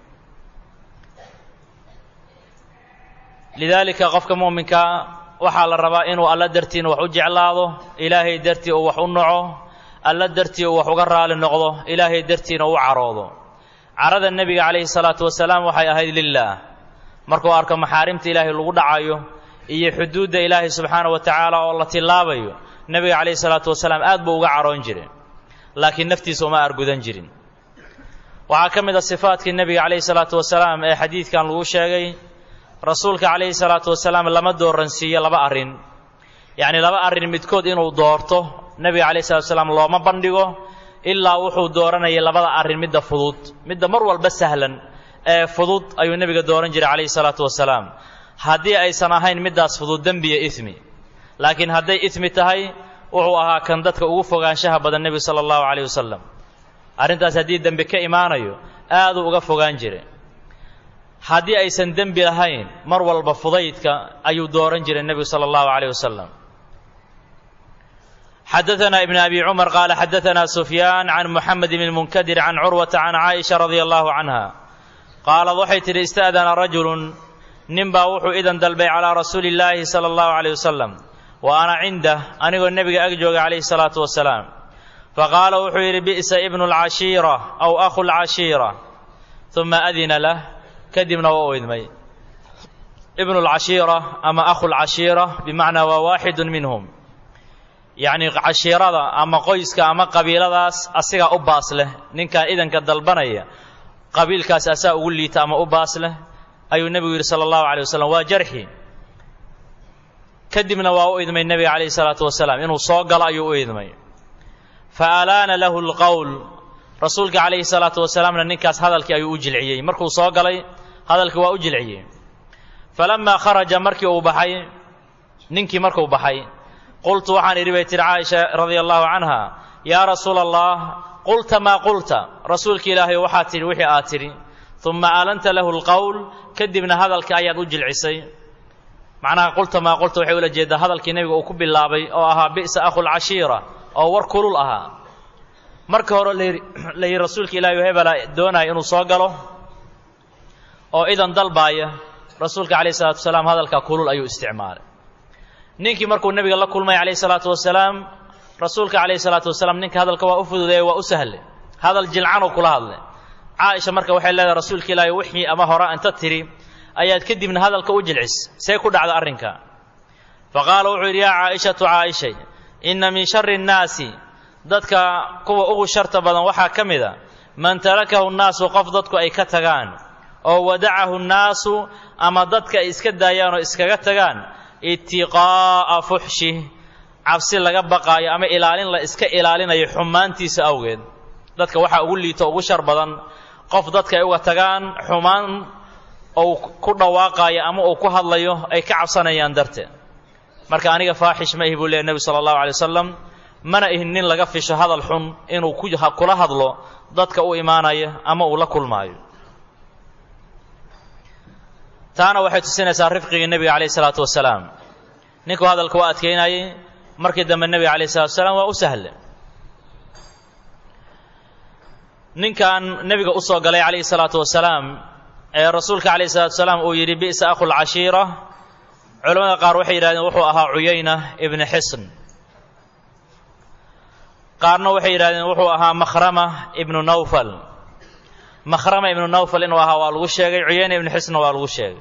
lidaalika qofka mu'minka waxaa la rabaa inuu alla dartiina wax u jeclaado ilaahay dartii uu wax u naco alla dartii uu wax uga raali noqdo ilaahay dartiina u caroodo carada nebiga calayhi salaatu wasalaam waxay ahayd lilaah markuu arko maxaarimta ilaahay lagu dhacayo iyo xuduudda ilaahay subxaana wa tacaala oo la tillaabayo nebiga calayhi salaatu wasalaam aad buu uga caroon jiray laakiin naftiisa uma argudan jirin waxaa ka mid a sifaatkii nebiga calayhi salaatu wasalaam ee xadiidkan lagu sheegay rasuulka calayhi salaatu wasalaam lama dooransiiyo laba arrin yacni laba arrin midkood inuu doorto nebiga calayhi salatu wasalaam looma bandhigo ilaa wuxuu dooranayay labada arrin midda fudud midda mar walba sahlan ee fudud ayuu nebiga dooran jiray calayhi salaatu wasalaam haddii aysan ahayn middaas fudud dembiya ismi laakiin hadday ismi tahay wuxuu ahaa kan dadka ugu fogaanshaha badan nebigu sala allahu calayh wasalam arrintaas haddii dembi ka imaanayo aaduu uga fogaan jiray haddii aysan dembi lahayn mar walba fudaydka ayuu dooran jiray nebigu sala allahu calayh wasalam xadaثna ibn abi cumar qaala xadaثna sufyaan can muxamed bn munkadir can curwata can caaisha radia allahu canha qaalad waxay tidhi ista'dana rajulu nin baa wuxuu idan dalbay calaa rasuuli اllaahi salى اllahu عalيه wasalam wa ana cindah anigoo nebiga ag jooga calayhi الsalaatu wasalaam faqaala wuxuu yidhi bi'sa ibnu اlcashiira aw akhu اlcashiira uma adina lah kadibna waa u idmay ibnu اlcashiira ama akhu اlcashiira bimacnaa waa waaxidu minhum yacni cashiirada ama qoyska ama qabiiladaas asigaa u baas leh ninkan idanka dalbanaya qabiilkaas asaa ugu liita ama u baas leh ayuu nebigu yidhi sala allahu alay wasalam waa jarxi kadibna waa u idmay nebiga calayhi salaatu wasalaam inuu soo galo ayuu u idmay fa alaana lahu lqowl rasuulka calayhi salaatu wasalaamna ninkaas hadalkii ayuu u jilciyey markuu soo galay hadalkii waa u jilciyey falamaa kharaja markii uu baxay ninkii markuu baxay qultu waxaan idhi bay tihi caaisha radia allahu canha yaa rasuula allah qulta maa qulta rasuulka ilaahay waxaad tidhi wixii aad tidhi uma alanta lahu lqowl kadibna hadalka ayaad u jilcisay macnaha qulta maa qulta waxay ula jeedaa hadalkii nebiga uu ku bilaabay oo ahaa bi'sa akhulcashiira oo war kulul ahaa marka hore la yidhi rasuulka ilaahay hebela doonaya inuu soo galo oo idan dalbaaya rasuulka calayhi salatu wasalaam hadalkaa kulul ayuu isticmaalay ninkii markuu nebiga la kulmay calayhi salaatu wasalaam rasuulka calayhi salaatu wasalaam ninka hadalka waa u fududeeye waa u sahlay hadal jilcanuu kula hadlay caaisha marka waxay leedahay rasuulka ilaahay wixii ama hore inta tidhi ayaad kadibna hadalka u jilcis see ku dhacda arrinka fa qaala wuxuu yidhi yaa caa'ishatu caaishay inna min shari nnaasi dadka kuwa ugu sharta badan waxaa ka mid a man tarakahu nnaasu qof dadku ay ka tagaan oo wadacahu nnaasu ama dadka ay iska daayaan oo iskaga tagaan itiqaa'a fuxshi cabsi laga baqaayo ama ilaalin la iska ilaalinayo xumaantiisa awgeed dadka waxaa ugu liito ugu shar badan qof dadka ay uga tagaan xumaan ou ku dhawaaqaayo ama uu ku hadlayo ay ka cabsanayaan darteed marka aniga faaxish ma ihi buu leeya nebi sala allahu alay wasalam mana ihin nin laga fisho hadal xun inuu kula hadlo dadka u imaanaya ama uu la kulmaayo taana waxay tusinaysaa rifqigii nebiga calayh isalaatu wasalaam ninkuu hadalka waa adkaynayay markii dambe nebiga calayh salatu wasalaam waa u sahle ninkan nebiga u soo galay calayhi salaatu wasalaam ee rasuulka calayhi salatu wasalaam uu yidhi bi'sa akhulcashiira culamada qaar waxay yidhahdeen wuxuu ahaa cuyayna ibni xisn qaarna waxay yidhahdeen wuxuu ahaa makhrama ibnu nawfal makhrama ibnu nawfal inuu ahaa waa lagu sheegay cuyayna ibnu xisna waa lagu sheegay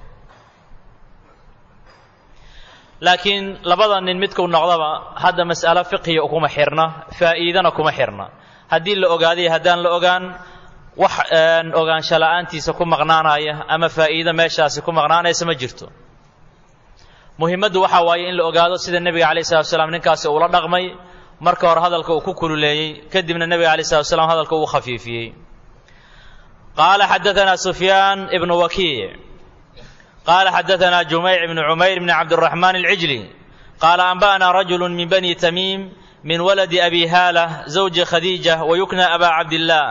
laakiin labada nin midkuu noqdaba hadda mas'alo fiqhiya kuma xirna faa'iidana kuma xirna haddii la ogaadayo haddaan la ogaan wax ogaansho la'aantiisa ku maqnaanaya ama faa'iido meeshaasi ku maqnaanaysa ma jirto muhimmaddu waxaa waaye in la ogaado sida nebiga calayh salatu wasalaam ninkaasi uula dhaqmay marka hore hadalka uu ku kululeeyey kadibna nebiga calayh salatu wasalaam hadalka uu khafiifiyey qaala xadaثana sufyaan ibnu wakiic qaala xadaثana jumeyc ibnu cumayr bni cabdiraxmaan alcijli qaala anba'ana rajulu min bani tamiim min waladi abi haala zawji khadiija wayukna aba cabdillaah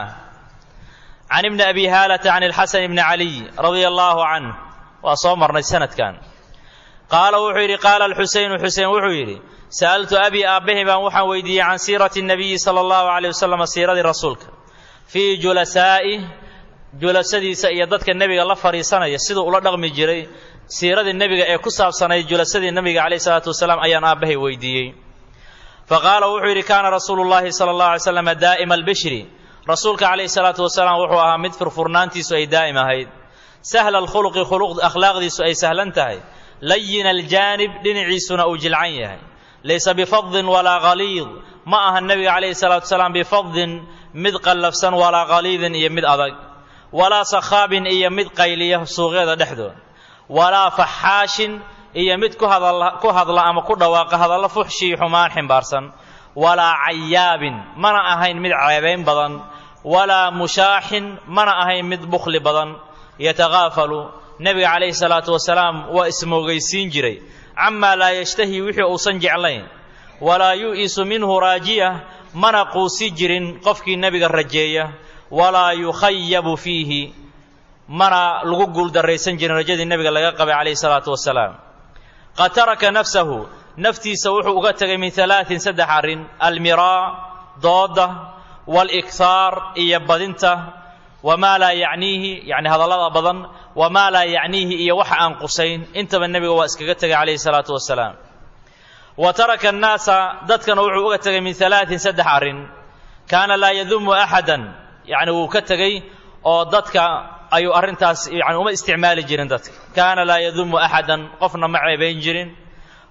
can ibni abi haalata can alxasan bni caliy radia allahu canh waa soo marnay sanadkan qaala wuxuu yidhi qaala alxuseynu xusein wuxuu yidhi sa'altu abii aabbahi baan waxaan weydiiyey can siirati nabiyi sala allahu calayh wasalam siiradii rasuulka fii julasaa'i julasadiisa iyo dadka nebiga la fadhiisanaya siduu ula dhaqmi jiray siiradii nebiga ee ku saabsanayd julasadii nebiga calayh salaatu wasalaam ayaan aabbahay weydiiyey fa qaala wuxuu yidhi kaana rasuulu llahi sala allahu alay slam daa'ima albishri rasuulka calayhi salaatu wasalaam wuxuu ahaa mid furfurnaantiisu ay daa'im ahayd sahla alkhuluqi khuluq akhlaaqdiisu ay sahlan tahay layina aljaanib dhinaciisuna uu jilcan yahay laysa bifadin walaa haliid ma aha nebiga calayhi salaatu wasalaam bifadin mid qallafsan walaa khaliidin iyo mid adag walaa sakhaabin iyo mid qayliya suuqyada dhexdooda walaa faxaashin iyo mid ku hadla ama ku dhawaaqa hadallo fuxshii xumaan ximbaarsan walaa cayaabin mana ahayn mid ceebayn badan walaa mushaaxin mana ahayn mid bukhli badan yatakaafalu nebiga calayhi salaatu wasalaam waa ismoogaysiin jiray camaa laa yashtahi wixii uusan jeclayn walaa yu'isu minhu raajiya mana quusi jirin qofkii nebiga rajeeya walaa yukhayabu fiihi mana lagu guuldarraysan jirin rajadii nebiga laga qabay calayhi salaatu wasalaam qad taraka nafsahu naftiisa wuxuu uga tegay min alaain saddex arrin almiraa dooda walikhaar iyo badinta wamaa laa yacniihi yani hadallada badan wamaa laa yacniihi iyo waxa aan qusayn intaba nebiga waa iskaga tegay calayhi salaatu wasalaam wa taraka annaasa dadkana wuxuu uga tegay min alaain saddex arrin kaana laa yadumu axadan yani wuu ka tegey oo dadka ayuu arrintaas yani uma isticmaali jirin dadka kaana laa yadumu axadan qofna ma ceebayn jirin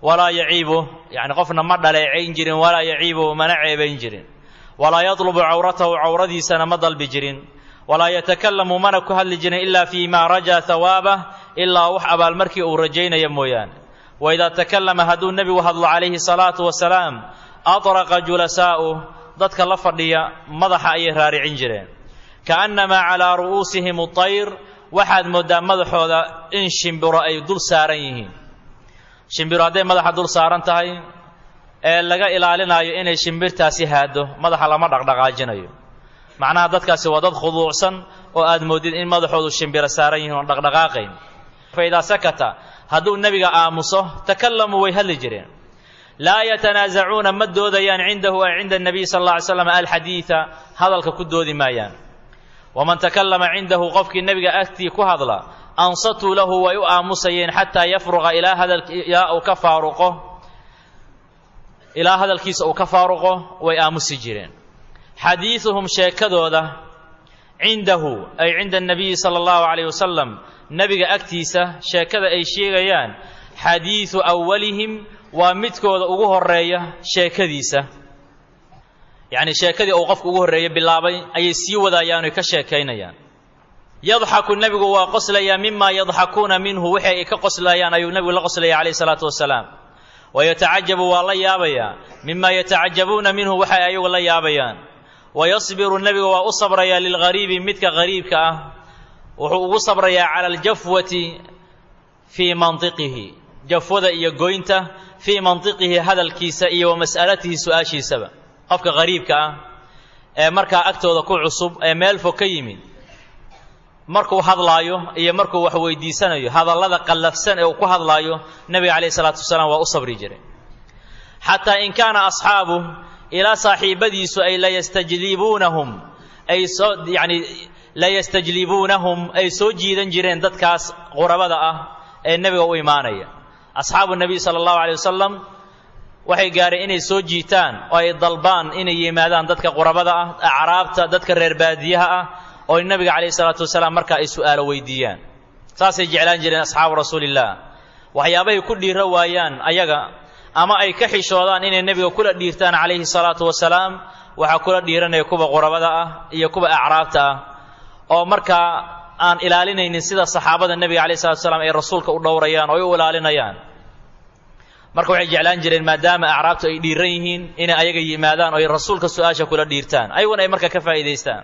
walaa yaciibu yani qofna ma dhaleecayn jirin walaa yaciibu mana ceebayn jirin walaa yadlubu cawratahu cawradiisana ma dalbi jirin walaa yatakalamu mana ku hadli jirin ilaa fii maa rajaa hawaabah ilaa wax abaalmarkii uu rajaynaya mooyaane waidaa takallama hadduu nebigu hadlo calayhi salaatu wasalaam atraqa julasaa'uh dadka la fadhiya madaxa ayay raaricin jireen kaannamaa calaa ru'uusihim atayr waxaad mooddaa madaxooda in shimbiro ay dul saaran yihiin shimbiro hadday madaxa dul saaran tahay ee laga ilaalinaayo inay shimbirtaasi haaddo madaxa lama dhaqdhaqaajinayo macnaha dadkaasi waa dad khuduucsan oo aad moodid in madaxoodu shimbiro saaran yihiin oon dhaqdhaqaaqayn fa idaa sakata hadduu nebiga aamuso takallamuu way hadli jireen laa yatanaasacuuna ma doodayaan cindahu ay cinda nabiy sal alla ly slam alxadiida hadalka ku doodi maayaan waman takallama cindahu qofkii nebiga agtii ku hadla ansatuu lahu way u aamusayeen xataa yafruqa ilaa hadalilaa uu ka faaruqo ilaa hadalkiisa uu ka faaruqo way aamusi jireen xadiiduhum sheekadooda cindahu ay cinda anabiyi sala allahu calayh wasalam nebiga agtiisa sheekada ay sheegayaan xadiidu awalihim waa midkooda ugu horeeya sheekadiisa yacni sheekadii uu qofka ugu horreeya bilaabay ayay sii wadayaan oy ka sheekaynayaan yadxaku nebigu waa qoslayaa mima yadxakuuna minhu wixii ay ka qoslayaan ayuu nebigu la qoslaya calayhi salaatu wasalaam wayatacajabu waa la yaabayaa mima yatacajabuuna minhu waxay ayagu la yaabayaan wayasbiru nebigu waa u sabrayaa lilghariibi midka hariibka ah wuxuu ugu sabrayaa cala aljafwati fii mantiqihi jafwada iyo goynta fii mantiqihi hadalkiisa iyo wa mas'alatihi su-aashiisaba qofka hariibka ah ee markaa agtooda ku cusub ee meel fog ka yimid markuu hadlaayo iyo markuu wax weydiisanayo hadallada qallafsan ee uu ku hadlaayo nebiga calayhi salaatu wasalaam waa u sabri jiray xataa in kaana asxaabu ilaa saaxiibadiisu ay layastajlibuunahum ay soo yacni layastajlibuunahum ay soo jiidan jireen dadkaas qurabada ah ee nebiga u imaanaya asxaabu nebiy sala allahu alay wasalam waxay gaareen inay soo jiitaan oo ay dalbaan inay yimaadaan dadka qurabada ah acraabta dadka reer baadiyaha ah oo nebiga calayhi salaatu wasalaam markaa ay su'aalo weydiiyaan saasay jeclaan jireen asxaabu rasuulillaah waxyaabahay ku dhiiro waayaan ayaga ama ay ka xishoodaan inay nebiga kula dhiirtaan calayhi salaatu wasalaam waxaa kula dhiiranaya kuwa qurabada ah iyo kuwa acraabta ah oo markaa aan ilaalinaynin sida saxaabada nebiga calayhi salatu wasalaam ay rasuulka u dhowrayaan oo ay u ilaalinayaan marka waxay jeclaan jireen maadaama acraabtu ay dhiiran yihiin inay ayaga yimaadaan oo ay rasuulka su-aasha kula dhiirtaan ayaguna ay marka ka faa'iidaystaan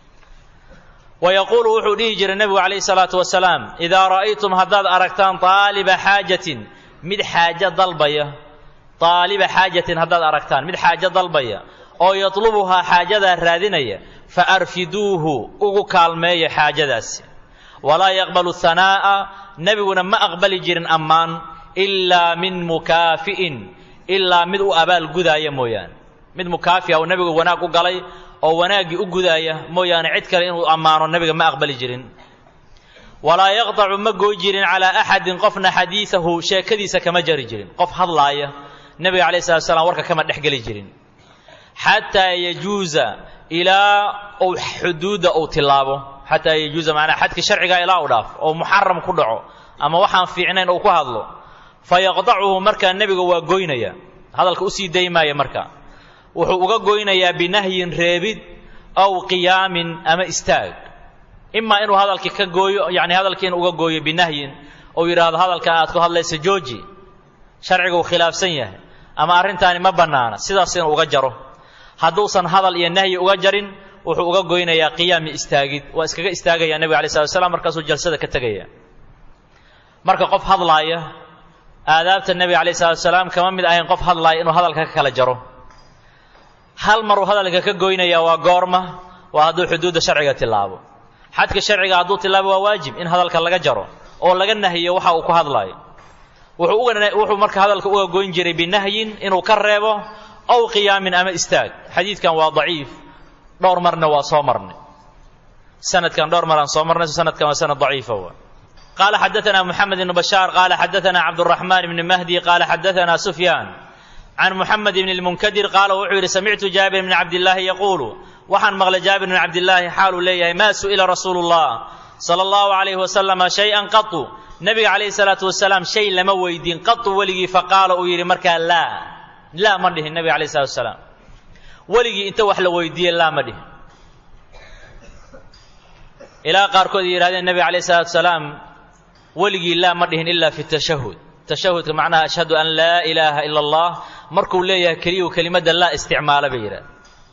wayaquulu wuxuu dhihi jiray nebigu calayhi salaatu wasalaam idaa ra'aytum haddaad aragtaan aaliba xaajatin mid xaajo dalbaya aaliba xaajatin haddaad aragtaan mid xaajo dalbaya oo yatlubuhaa xaajadaa raadinaya fa arfiduuhu ugu kaalmeeya xaajadaasi walaa yaqbalu hanaa'a nebiguna ma aqbali jirin ammaan ilaa min mukaafi'in ilaa mid u abaal gudaaya mooyaane mid mukaafi'a uu nebigu wanaag u galay oo wanaaggii u gudaaya mooyaane cid kale inuu ammaano nebiga ma aqbali jirin walaa yaqtacu ma gooy jirin calaa axadin qofna xadiidahu sheekadiisa kama jari jirin qof hadlaaya nebiga calayhi salatu slam warka kama dhex geli jirin xataa yajuuza ilaa uu xuduudda uu tilaabo xataa yajuuza macnaa xadka sharciga ilaa uu dhaafo oo muxaram ku dhaco ama waxaan fiicnayn uu ku hadlo fa yaqdacuhu markaa nebiga waa goynaya hadalka usii daymaaya marka wuxuu uga goynayaa binahyin reebid aw qiyaamin ama istaag imaa inuu hadalkii ka gooyo yani hadalkii inuu uga gooyo binahyin ou yidhaahdo hadalkan aad ku hadlaysa jooji sharciguu khilaafsan yahay ama arrintaani ma bannaana sidaas inuu uga jaro hadduusan hadal iyo nahyi uga jarin wuxuu uga goynayaa qiyaami istaagid waa iskaga istaagaya nebiga alai slat slam markaasuu jalsada ka tegaya marka qof hadlaaya aadaabta nebiga alayh salatu salaam kama mid ahayn qof hadlaaya inuu hadalka ka kala jaro hal maruu hadalka ka goynaya waa goorma waa hadduu xuduudda sharciga tilaabo xadka sharciga hadduu tilaabo waa waajib in hadalka laga jaro oo laga nahiyo waxa uu ku hadlaayo wuxuu marka hadalka uga goyn jiray binahyin inuu ka reebo aw qiyaamin ama istaag xadiidkan waa daciif dhowr marna waa soo marnay sanadkan dhowr mar aan soo marnay sanadkan waa sanad daciifa wa qaala xadaثana moxamed ibn bashaar qaala xadaثana cabdالraxmaan ibn mahdi qaala xadaثana sufyaan can muxamed ibn اlmunkadir qaala wuxuu yidhi samictu jaabir bn cabdillaahi yaquulu waxaan maqlay jaabir bn cabdillaahi xaaluu leeyahay maa su'ila rasuulu اllah salى اllahu عalayh wasalama shay-an qatu nebiga calayhi salaatu wasalaam shay lama weydiin qatu weligii faqaala uu yidhi markaa laa laa ma dhihin nebiga calayhi salatu wasalaam weligii inta wax la weydiiyey laa ma dhihin ilaa qaarkood ay yidhahdeen nebiga calayhi salatu wasalaam weligii laa ma dhihin ilaa fi tashahud tashahudka macnaha ashhadu an laa ilaaha ila allah markuu leeyahay keliyu kelimadda laa isticmaala bay yidhahda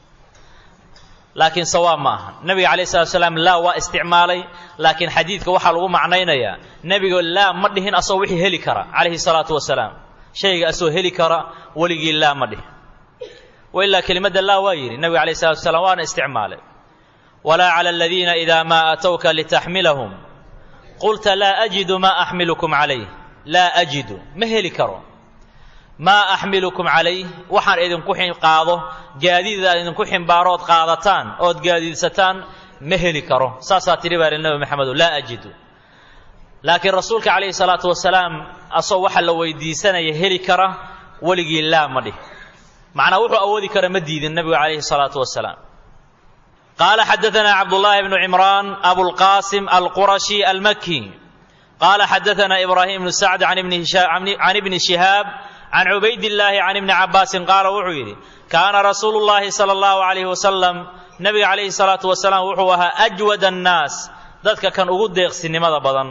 laakiin sawaab ma aha nebiga calayh salatu salaam laa waa isticmaalay laakiin xadiidka waxaa lagu macnaynayaa nebiga laa ma dhihin asagoo wixii heli kara calayhi salaatu wasalaam shayga asagoo heli kara weligii laa ma dhihin wa ilaa kelimadda laa waa yidhi nebiga calayh salatu wasalaam waana isticmaalay walaa cala aladiina idaa maa atowka litaxmilahum qulta laa ajidu maa axmilukum calayh laa ajidu ma heli karo maa axmilukum calayh waxaan idinku qaado gaadiid aan idinku ximbaaro ood qaadataan ood gaadiidsataan ma heli karo saasaa tidhi baa li nebi maxamedo laa ajidu laakiin rasuulka calayhi salaatu wasalaam asagoo waxa la weydiisanaya heli kara weligii laa ma dhih macnaa wuxuu awoodi kara ma diidin nebigu calayhi salaatu wasalaam qaala xadaanaa cabdullaahi bnu cimraan abulqaasim alqurashi almaki qaala xadaanaa ibraahim bnu sacd can ibni shihaab can cubaydillaahi can ibni cabbaasin qaala wuxuu yidhi kaana rasuulu llaahi sala allahu calayhi wasalam nebiga calayhi salaatu wasalaam wuxuu ahaa ajwad annaas dadka kan ugu deeqsinimada badan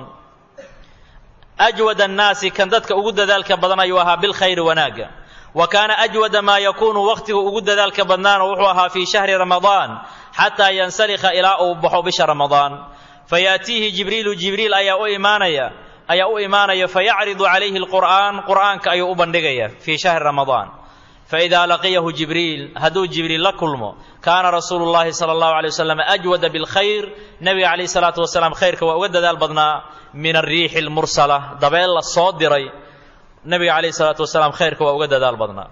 ajwad annaasi kan dadka ugu dadaalka badan ayuu ahaa bilkhayri wanaagga wa kaana ajwada maa yakuunu wakhtigu ugu dadaalka badnaana wuxuu ahaa fii shahri ramadaan xataa yansalikha ilaa uu baxo bisha ramadaan fayaatiihi jibriilu jibriil ayaa u imaanaya ayaa u imaanaya fayacridu calayhi alqur'aan qur'aanka ayuu u bandhigaya fii shahri ramadaan faidaa laqiyahu jibriil hadduu jibriil la kulmo kaana rasuulu llahi sala allahu alay wasalam ajwada bilkhayr nebiga calayhi salaatu wasalaam khayrka waa uga dadaal badnaa min alriixi almursala dabeel la soo diray nebiga calayhi salaatu wasalaam khayrka waa uga dadaal badnaa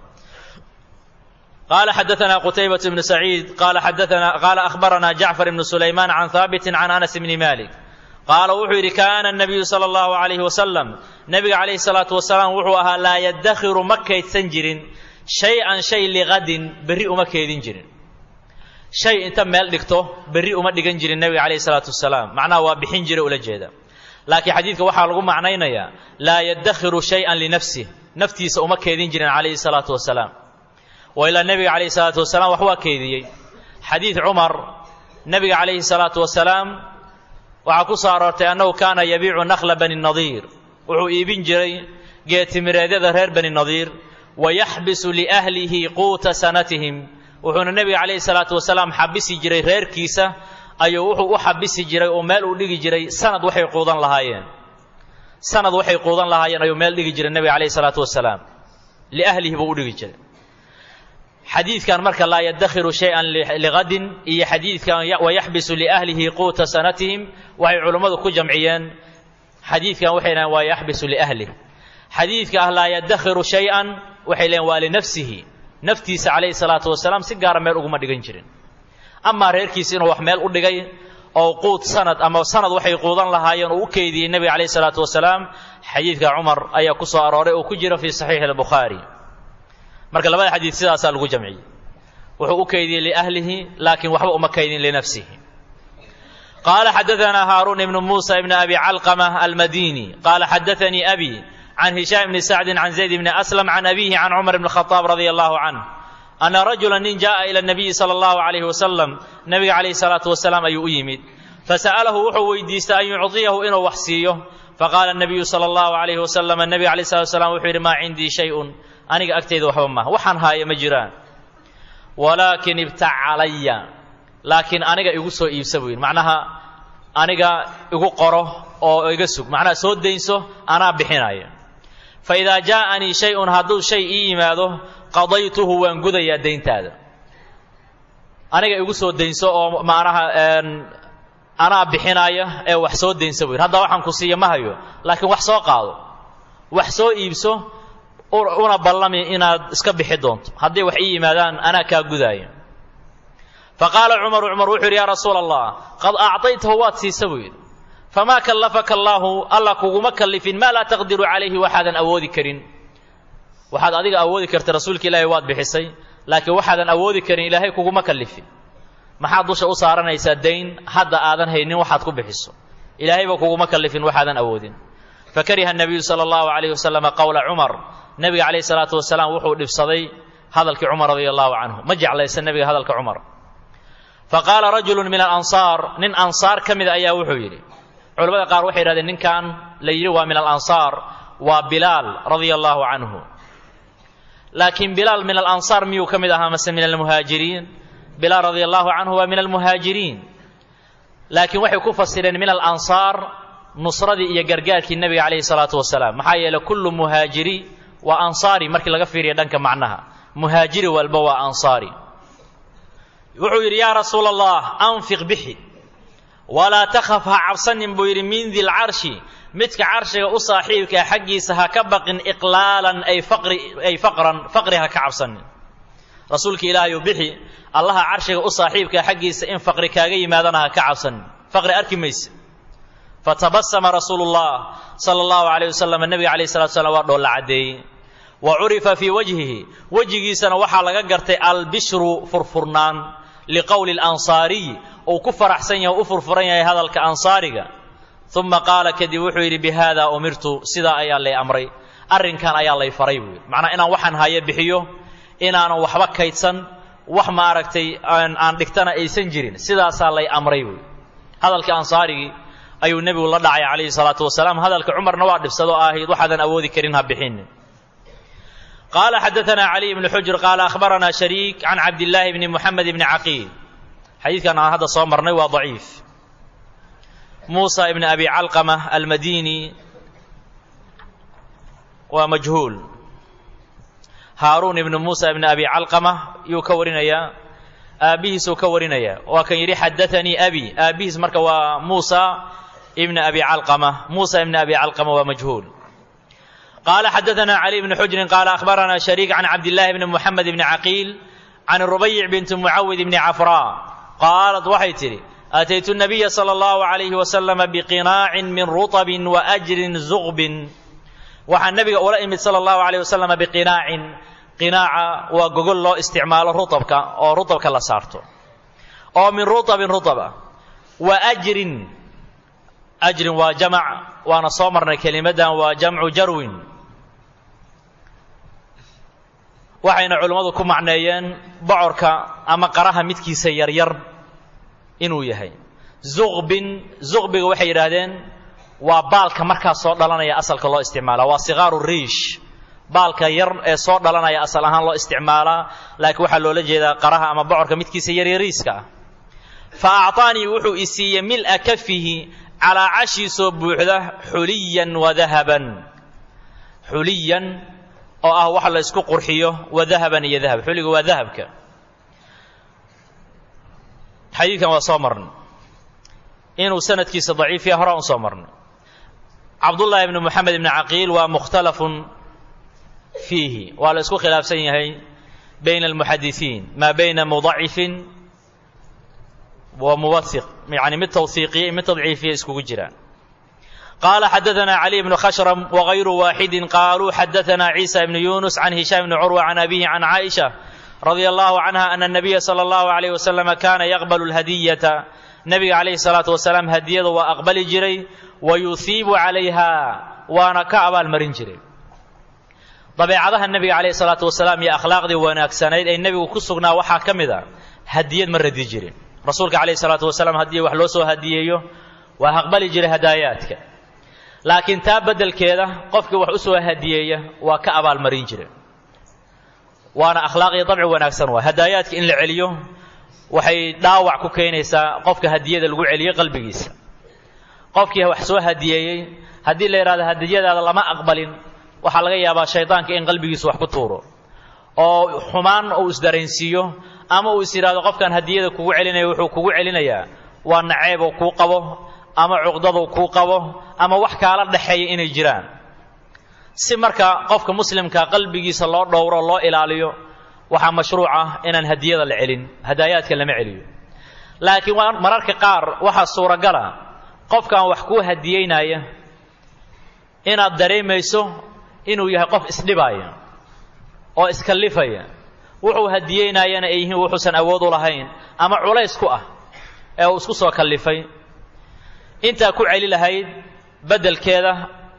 قال حدثنا قتيبة بن سعيد قال حدثنا قال أخبرنا جعفر بن سليمان عن ثابت عن أنس بن مالك qaala wuxuu yidhi kaana nabiyu sala allahu calayhi wasalam nebiga calayhi salaatu wasalaam wuxuu ahaa laa yaddakhiru ma kaydsan jirin shay-an shay liqadin berri uma keedin jirin shay inta meel dhigto berri uma dhigan jirin nebiga calayhi salaatu wasalaam macnaha waa bixin jira ula jeeda laakiin xadiidka waxaa lagu macnaynayaa laa yaddakhiru shay-an linafsih naftiisa uma keedin jirin calayhi salaatu wasalaam wa ilaa nebiga calayhi salaatu wasalaam wax waa keediyey xadiid cumar nebiga calayhi salaatu wasalaam waxaa ku soo aroortay annahu kaana yabiicu nakhla bani nadiir wuxuu iibin jiray geetimireedyada reer bani nadiir wa yaxbisu liahlihi quuta sanatihim wuxuuna nebiga calayhi salaatu wasalaam xabisi jiray reerkiisa ayuu wuxuu u xabisi jiray oo meel uu dhigi jiray sanad waxay quudan lahaayeen sanad waxay quudan lahaayeen ayuu meel dhigi jiray nebiga calayhi salaatu wasalaam liahlihi buu u dhigi jiray xadiidkan marka laa yaddakhiru shay-an liqadin iyo xadiidkan wayaxbisu liahlihi quuta sanatihim waxay culummadu ku jamciyeen xadiidkan waxay dhahen waa yaxbisu liahlih xadiidka ah laa yaddakhiru shay-an waxay leeyiin waa linafsihi naftiisa calayhi salaatu wasalaam si gaara meel uguma dhigan jirin amaa reerkiisa inuu wax meel u dhigay oo quud sanad ama sanad waxay quudan lahaayeen uu u keydiyey nebiga calayhi salaatu wasalaam xadiidka cumar ayaa ku soo arooray oo ku jira fii saxiixi albukhaari marka labada xadiid sidaasaa lagu jamciyey wuxuu u keydiyey liahlihi laakiin waxba uma keydin linafsihi qaala xadaanaa haaruun ibnu muusa ibni abi calqama almadini qaala xadaanii abi can hishaam bni sacdin can zayd bni aslam can abihi can cumar bni khadaab radia allahu canh ana rajula nin jaءa ila nabiyi sala allahu calayhi wasalam nebiga calayhi salaatu wasalaam ayuu u yimid fasa'alahu wuxuu weydiistay an yucطiyahu inuu wax siiyo faqaala nabiyu sala allahu calayhi wasalam nebiga calayh salatu wasalaam wuxuu yidhi maa cindii shayun aniga agtayda waxba maaha waxaan haaya ma jiraan walaakin ibtac calaya laakiin aniga igu soo iibsa buu yidhi macnaha aniga igu qoro oo iga sug macnaha soo daynso anaa bixinaya fa idaa jaa'anii shay-un hadduu shay ii yimaado qadaytuhu waan gudayaa dayntaada aniga igu soo daynso oo macnaha anaa bixinaya ee wax soo daynsa buu yidhi hadda waxaan ku siiya ma hayo laakiin wax soo qaado wax soo iibso una ballami inaad iska bixi doonto hadday wax ii yimaadaan anaa kaa gudaaya fa qaala cumaru cumar wuxuu yidhi yaa rasuula allah qad acطaytahu waad siisa buu yidhi famaa kallafaka allaahu alla kuguma kallifin maa laa taqdiru calayhi waxaadan awoodi karin waxaad adiga awoodi karta rasuulka ilaahay waad bixisay laakiin waxaadan awoodi karin ilaahay kuguma kallifin maxaad dusha u saaranaysaa dayn hadda aadan haynin waxaad ku bixiso ilaahayba kuguma kallifin waxaadan awoodin fakariha nabiyu sala allahu calayh wasalama qowla cumar nebiga calayhi salaatu wasalaam wuxuu dhibsaday hadalkii cumar radia allahu canhu ma jeclaysan nebiga hadalka cumar faqaala rajulu min alansaar nin ansaar ka mida ayaa wuxuu yidhi culamada qaar waxay yidhahdeen ninkan la yidhi waa min alansaar waa bilaal radia allahu canhu laakiin bilaal min alansaar miyuu ka mid ahaa mase min almuhaajiriin bilaal radia allahu canhu waa min almuhaajiriin laakiin waxay ku fasireen min alansaar nusradii iyo gargaarkii nebiga calayhi salaatu wasalaam maxaa yeeley kullu muhaajiri waa ansaari markii laga fiiriya dhanka macnaha muhaajiri walba waa ansaari wuxuu yidhi yaa rasuula allah anfiq bixi walaa takhaf ha cabsanin buu yidhi min dilcarshi midka carshiga u saaxiibkaa xaggiisa ha ka baqin iqlaalan ay faqri ay faqran faqri ha ka cabsanin rasuulka ilaahayu bixi allaha carshiga u saaxiibkaa xaggiisa in faqri kaaga yimaadana ha ka cabsanin faqri arki mayse fatabasama rasuulu llah sala allahu calayh wasalam nebiga calayh salatu slam waa dhoolla caddeeyey wa curifa fii wajhihi wejigiisana waxaa laga gartay albishru furfurnaan liqowli alansaariy uu ku faraxsan yahay o u furfuran yahay hadalka ansaariga uma qaala kadib wuxuu yidhi bi haada umirtu sidaa ayaa lay amray arrinkan ayaa lay faray buu yidhi macnaa inaan waxaan hayo bixiyo inaanan waxba kaydsan wax maaragtay aan dhigtana aysan jirin sidaasaa lay amray buu hadalkii ansaarigii ayuu nebigu la dhacay calayhi salaatu wasalaam hadalka cumarna waa dhibsadoo ahayd waxaadan awoodi karin ha bixinin qaala xadaanaa caliy bnu xujr qaala akhbaranaa shariik can cabdillaahi bni muxamed bni caqiil xadiidkan aan hadda soo marnay waa daciif muusa ibni abi calqama almadini waa majhuul haaruun ibnu muusa ibni abi calqama yuu ka warinayaa aabbihiisuu ka warinayaa waa kan yidhi xadaanii abi aabbihiis marka waa muusa ibni abi calqama muusa ibni abi calqama waa majhuul qaala xadaanaa cali bni xujrin qaala akhbaranaa shariik can cabdillahi bni muxamed bni caqiil can rubayic binti mucawid bni cafraa qaalat waxay tidhi ataytu nabiya sala allahu calayhi wasalama biqinaacin min rutabin wa ajrin zuqbin waxaa nebiga ula imid sala allahu calayh wasalama biqinaacin qinaaca waa gogol loo isticmaalo rutabka oo rutabka la saarto oo min rutabin rutaba wa ajrin ajrin waa jamac waana soo marnay kelimadan waa jamcu jarwin waxayna culimmadu ku macneeyeen bocorka ama qaraha midkiisa yaryar inuu yahay zuqbin zuqbiga waxay yidhaahdeen waa baalka markaas soo dhalanaya asalka loo isticmaala waa sikaaru riish baalka yar ee soo dhalanaya asal ahaan loo isticmaalaa laakiin waxaa loola jeedaa qaraha ama bocorka midkiisa yaryariiska ah fa acطaanii wuxuu i siiyey mil'a kafihi calaa cashiisoo buuxda xuliyan wa dahaban xuliyan oo ah wax la isku qurxiyo wa dahaban iyo dahab xuliga waa dahabka xadiidkan waa soo marnay inuu sanadkiisa daciif yahay horaa un soo marnay cabdullaahi ibni moxamed ibni caqiil waa mukhtalafun fiihi waa la isku khilaafsan yahay bayna almuxadisiin maa bayna mudacifin wa muwaiq yani mid tawhiiqiya mid tadciifiya iskugu jiraan qaala xadaanaa cali bnu khashram wagayru waaxidin qaaluu xadaanaa ciisa ibnu yunus can hishaam bni curwa can abihi can caaisha radia allahu canha ana nabiya sala allahu alayh wasalama kaana yaqbalu lhadiyata nebiga calayhi salaatu wasalaam hadiyada waa aqbali jiray wa yuhiibu calayha waana ka abaalmarin jiray dabeecadaha nebiga calayhi salaatu wasalaam iyo akhlaaqdii wanaagsanayd ee nebigu ku sugnaa waxaa ka mid a hadiyad ma radi jirin rasuulka calayhi salaatu wasalaam haddii wax loo soo hadiyeeyo waa aqbali jiray hadaayaadka laakiin taa beddelkeeda qofkii wax u soo hadiyeeya waa ka abaalmarin jiray waana akhlaaq iyo dabci wanaagsan waa hadaayaadka in la celiyo waxay dhaawac ku keenaysaa qofka hadiyada lagu celiyo qalbigiisa qofkii wax soo hadiyeeyey haddii la yidhahdo hadiyadaada lama aqbalin waxaa laga yaabaa shaydaanka in qalbigiisu wax ku tuuro oo xumaan uu isdareensiiyo ama uu is yidhahdo qofkan hadiyada kugu celinaya wuxuu kugu celinayaa waa naceeb uu kuu qabo ama cuqdaduu kuu qabo ama wax kaala dhexeeya inay jiraan si marka qofka muslimka qalbigiisa loo dhowro loo ilaaliyo waxaa mashruuc ah inaan hadiyada la celin hadaayaadka lama celiyo laakiin mararka qaar waxaa suuragala qofkan wax kuu hadiyeynaya inaad dareemayso inuu yahay qof isdhibaaya oo iskallifaya wuxuu hadiyeynayana ay yihiin wuxuusan awood u lahayn ama culays ku ah ee uu isku soo kallifay intaa ku celi lahayd beddelkeeda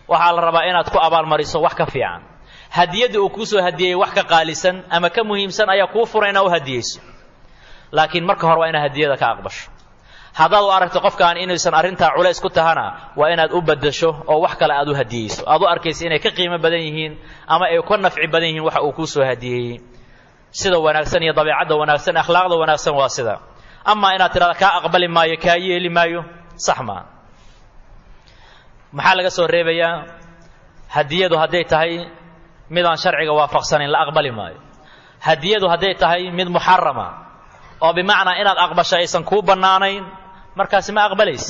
waxaa la rabaa inaad ku abaalmariso wax ka fiican hadiyaddii uu kuu soo hadiyeyey wax ka qaalisan ama ka muhiimsan ayaa kuu furan inaad u hadiyeyso laakiin marka hore waa inaad hadiyada ka aqbasho haddaad u aragto qofkaan inaysan arrintaa culays ku tahana waa inaad u baddasho oo wax kale aad u hadiyeyso aad u arkaysa inay ka qiimo badan yihiin ama ay ka nafci badan yihiin waxa uu kuu soo hadiyeeyey sida wanaagsan iyo dabeecadda wanaagsan akhlaaqda wanaagsan waa sida amaa inaad tidhahda kaa aqbali maayo kaa yeeli maayo sax maa maxaa laga soo reebayaa hadiyadu hadday tahay midaan sharciga waafaqsanayn la aqbali maayo hadiyadu hadday tahay mid muxarama oo bimacnaa inaad aqbasho aysan kuu bannaanayn markaasi ma aqbalaysa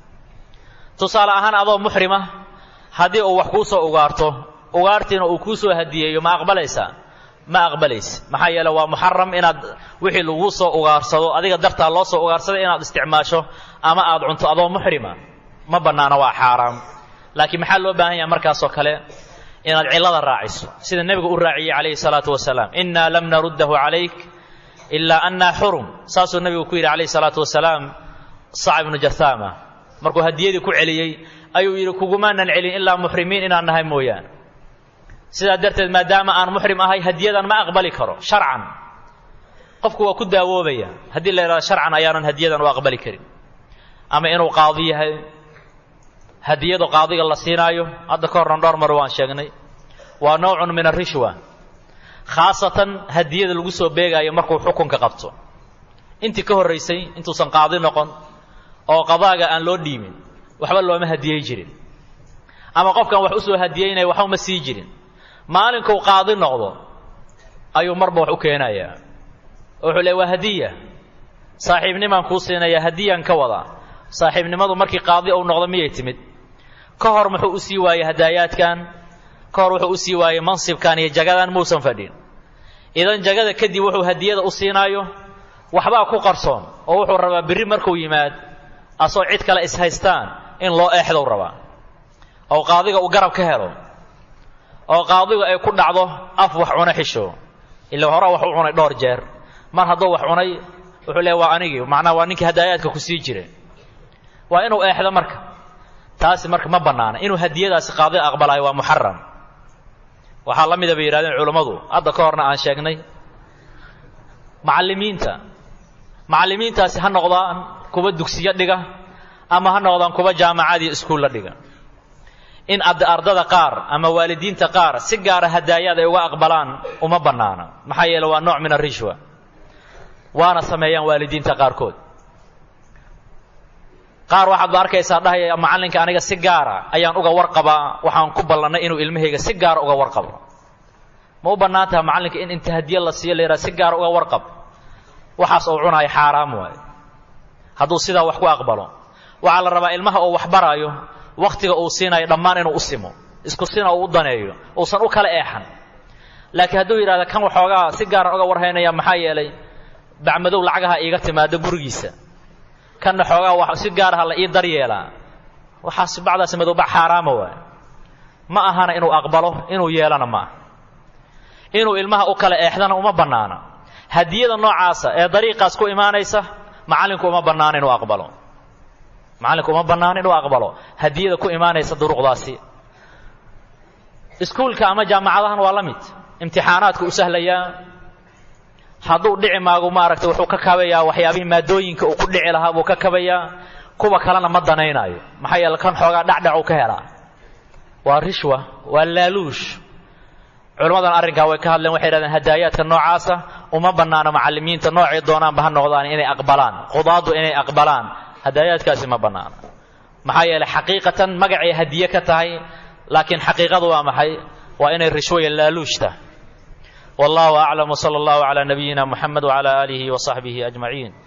tusaale ahaan adoo muxrima haddii uu wax kuu soo ugaarto ugaartiina uu kuu soo hadiyeeyo ma aqbalaysaa ma aqbalaysa maxaa yeele waa muxaram inaad wixii laguu soo ugaarsado adiga dartaa loo soo ugaarsaday inaad isticmaasho ama aad cunto adoo muxrima ma bannaana waa xaaraam laakiin maxaa loo baahan yaha markaasoo kale inaad cillada raaciso sida nebigu u raaciyey calayhi salaatu wasalaam innaa lam naruddahu calayk ilaa annaa xurum saasuu nebigu ku yidhi calayhi salaatu wasalaam sac ibnu jahaama markuu hadiyadii ku celiyey ayuu yidhi kugumaanan celin ilaa muxrimiin inaan nahay mooyaane sidaa darteed maadaama aan muxrim ahay hadiyadan ma aqbali karo sharcan qofku waa ku daawoobaya haddii la yidhahdo sharcan ayaanan hadiyadan u aqbali karin ama inuu qaadi yahay hadiyadu qaadiga la siinaayo hadda ka horran dhowr mar waan sheegnay waa nowcun min arishwa khaasatan hadiyada lagu soo beegaayo markuu xukunka qabto intii ka horraysay intuusan qaadi noqon oo qadaaga aan loo dhiimin waxba looma hadiyey jirin ama qofkan wax u soo hadiyeynaya waxba ma sii jirin maalinkuu qaadi noqdo ayuu marba wax u keenayaa wuxuu leey waa hadiya saaxiibnimaan kuu siinayaa hadiyaan ka wadaa saaxiibnimadu markii qaadi uu noqdo miyay timid ka hor muxuu u sii waayey hadaayaadkan ka hor wuxuu u sii waayey mansibkan iyo jagadan muusan fadhin idan jagada kadib wuxuu hadiyada u siinaayo waxbaa ku qarsoon oo wuxuu rabaa berri markuu yimaad asoo cid kale ishaystaan in loo eexdow rabaa oo qaadiga uu garab ka helo oo qaadigu ay ku dhacdo af wax cuna xisho ila hore wax u cunay dhowr jeer mar hadduu wax cunay wuxuu leeya waa anigii macnaha waa ninkii hadaayaadka ku sii jiray waa inuu eexdo marka taasi marka ma bannaana inuu hadiyadaasi qaadi aqbalayo waa muxaram waxaa la mida bay yidhahdeen culammadu hadda ka horna aan sheegnay macallimiinta macallimiintaasi ha noqdaan kuwa dugsiyo dhiga ama ha noqdaan kuwa jaamacadiyo iskuulla dhiga in ardada qaar ama waalidiinta qaar si gaara hadaayaad ay uga aqbalaan uma bannaana maxaa yeele waa nooc min arishwa waana sameeyaan waalidiinta qaarkood qaar waxaad ba arkaysaa dhahaya macallinka aniga si gaara ayaan uga warqabaa waxaan ku ballannay inuu ilmahayga si gaara uga warqabo ma u bannaan taha macallinka in inta hadiye la siiyo la yidhaha si gaara uga warqab waxaas uu cunaayo xaaraam waayo hadduu sidaa wax ku aqbalo waxaa la rabaa ilmaha uu wax baraayo wakhtiga uu siinayo dhammaan inuu u simo isku sina uu u daneeyo uusan u kala eexan laakiin hadduu yidhahda kan waxoogaa si gaaran uga warhaynaya maxaa yeelay bacmadow lacagaha iiga timaado gurigiisa kanna xoogaa wax si gaaraha la ii daryeelaa waxaas bacdaas madowbac xaaraama waay ma ahana inuu aqbalo inuu yeelana ma aha inuu ilmaha u kala eexdana uma bannaana hadiyada noocaasa ee dariiqaas ku imaanaysa macallinku uma bannaana inuu aqbalo macallinku uma bannaana inuu aqbalo hadiyada ku imaanaysa duruqdaasi iskuulka ama jaamacadahan waa la mid imtixaanaadku u sahlayaa hadduu dhici maagu maaragtay wuxuu ka kabayaa waxyaabihii maadooyinka uu ku dhici lahaa buu ka kabayaa kuwa kalena ma danaynaayo maxaa yeele kan xoogaa dhacdhac uu ka helaa waa rishwa waa laaluush culammadan arrinkaa way ka hadleen waxay yidhahdeen hadaayaadka noocaasa uma bannaano macallimiinta noocay doonaanba ha noqdaan inay aqbalaan qudaaddu inay aqbalaan hadaayaadkaasi ma bannaano maxaa yeeley xaqiiqatan magacay hadiye ka tahay laakiin xaqiiqadu waa maxay waa inay rishwaya laaluushta wallahu aclam wsala allahu calaa nabiyina muxamed wcala aalihi wa saxbihi ajmaciin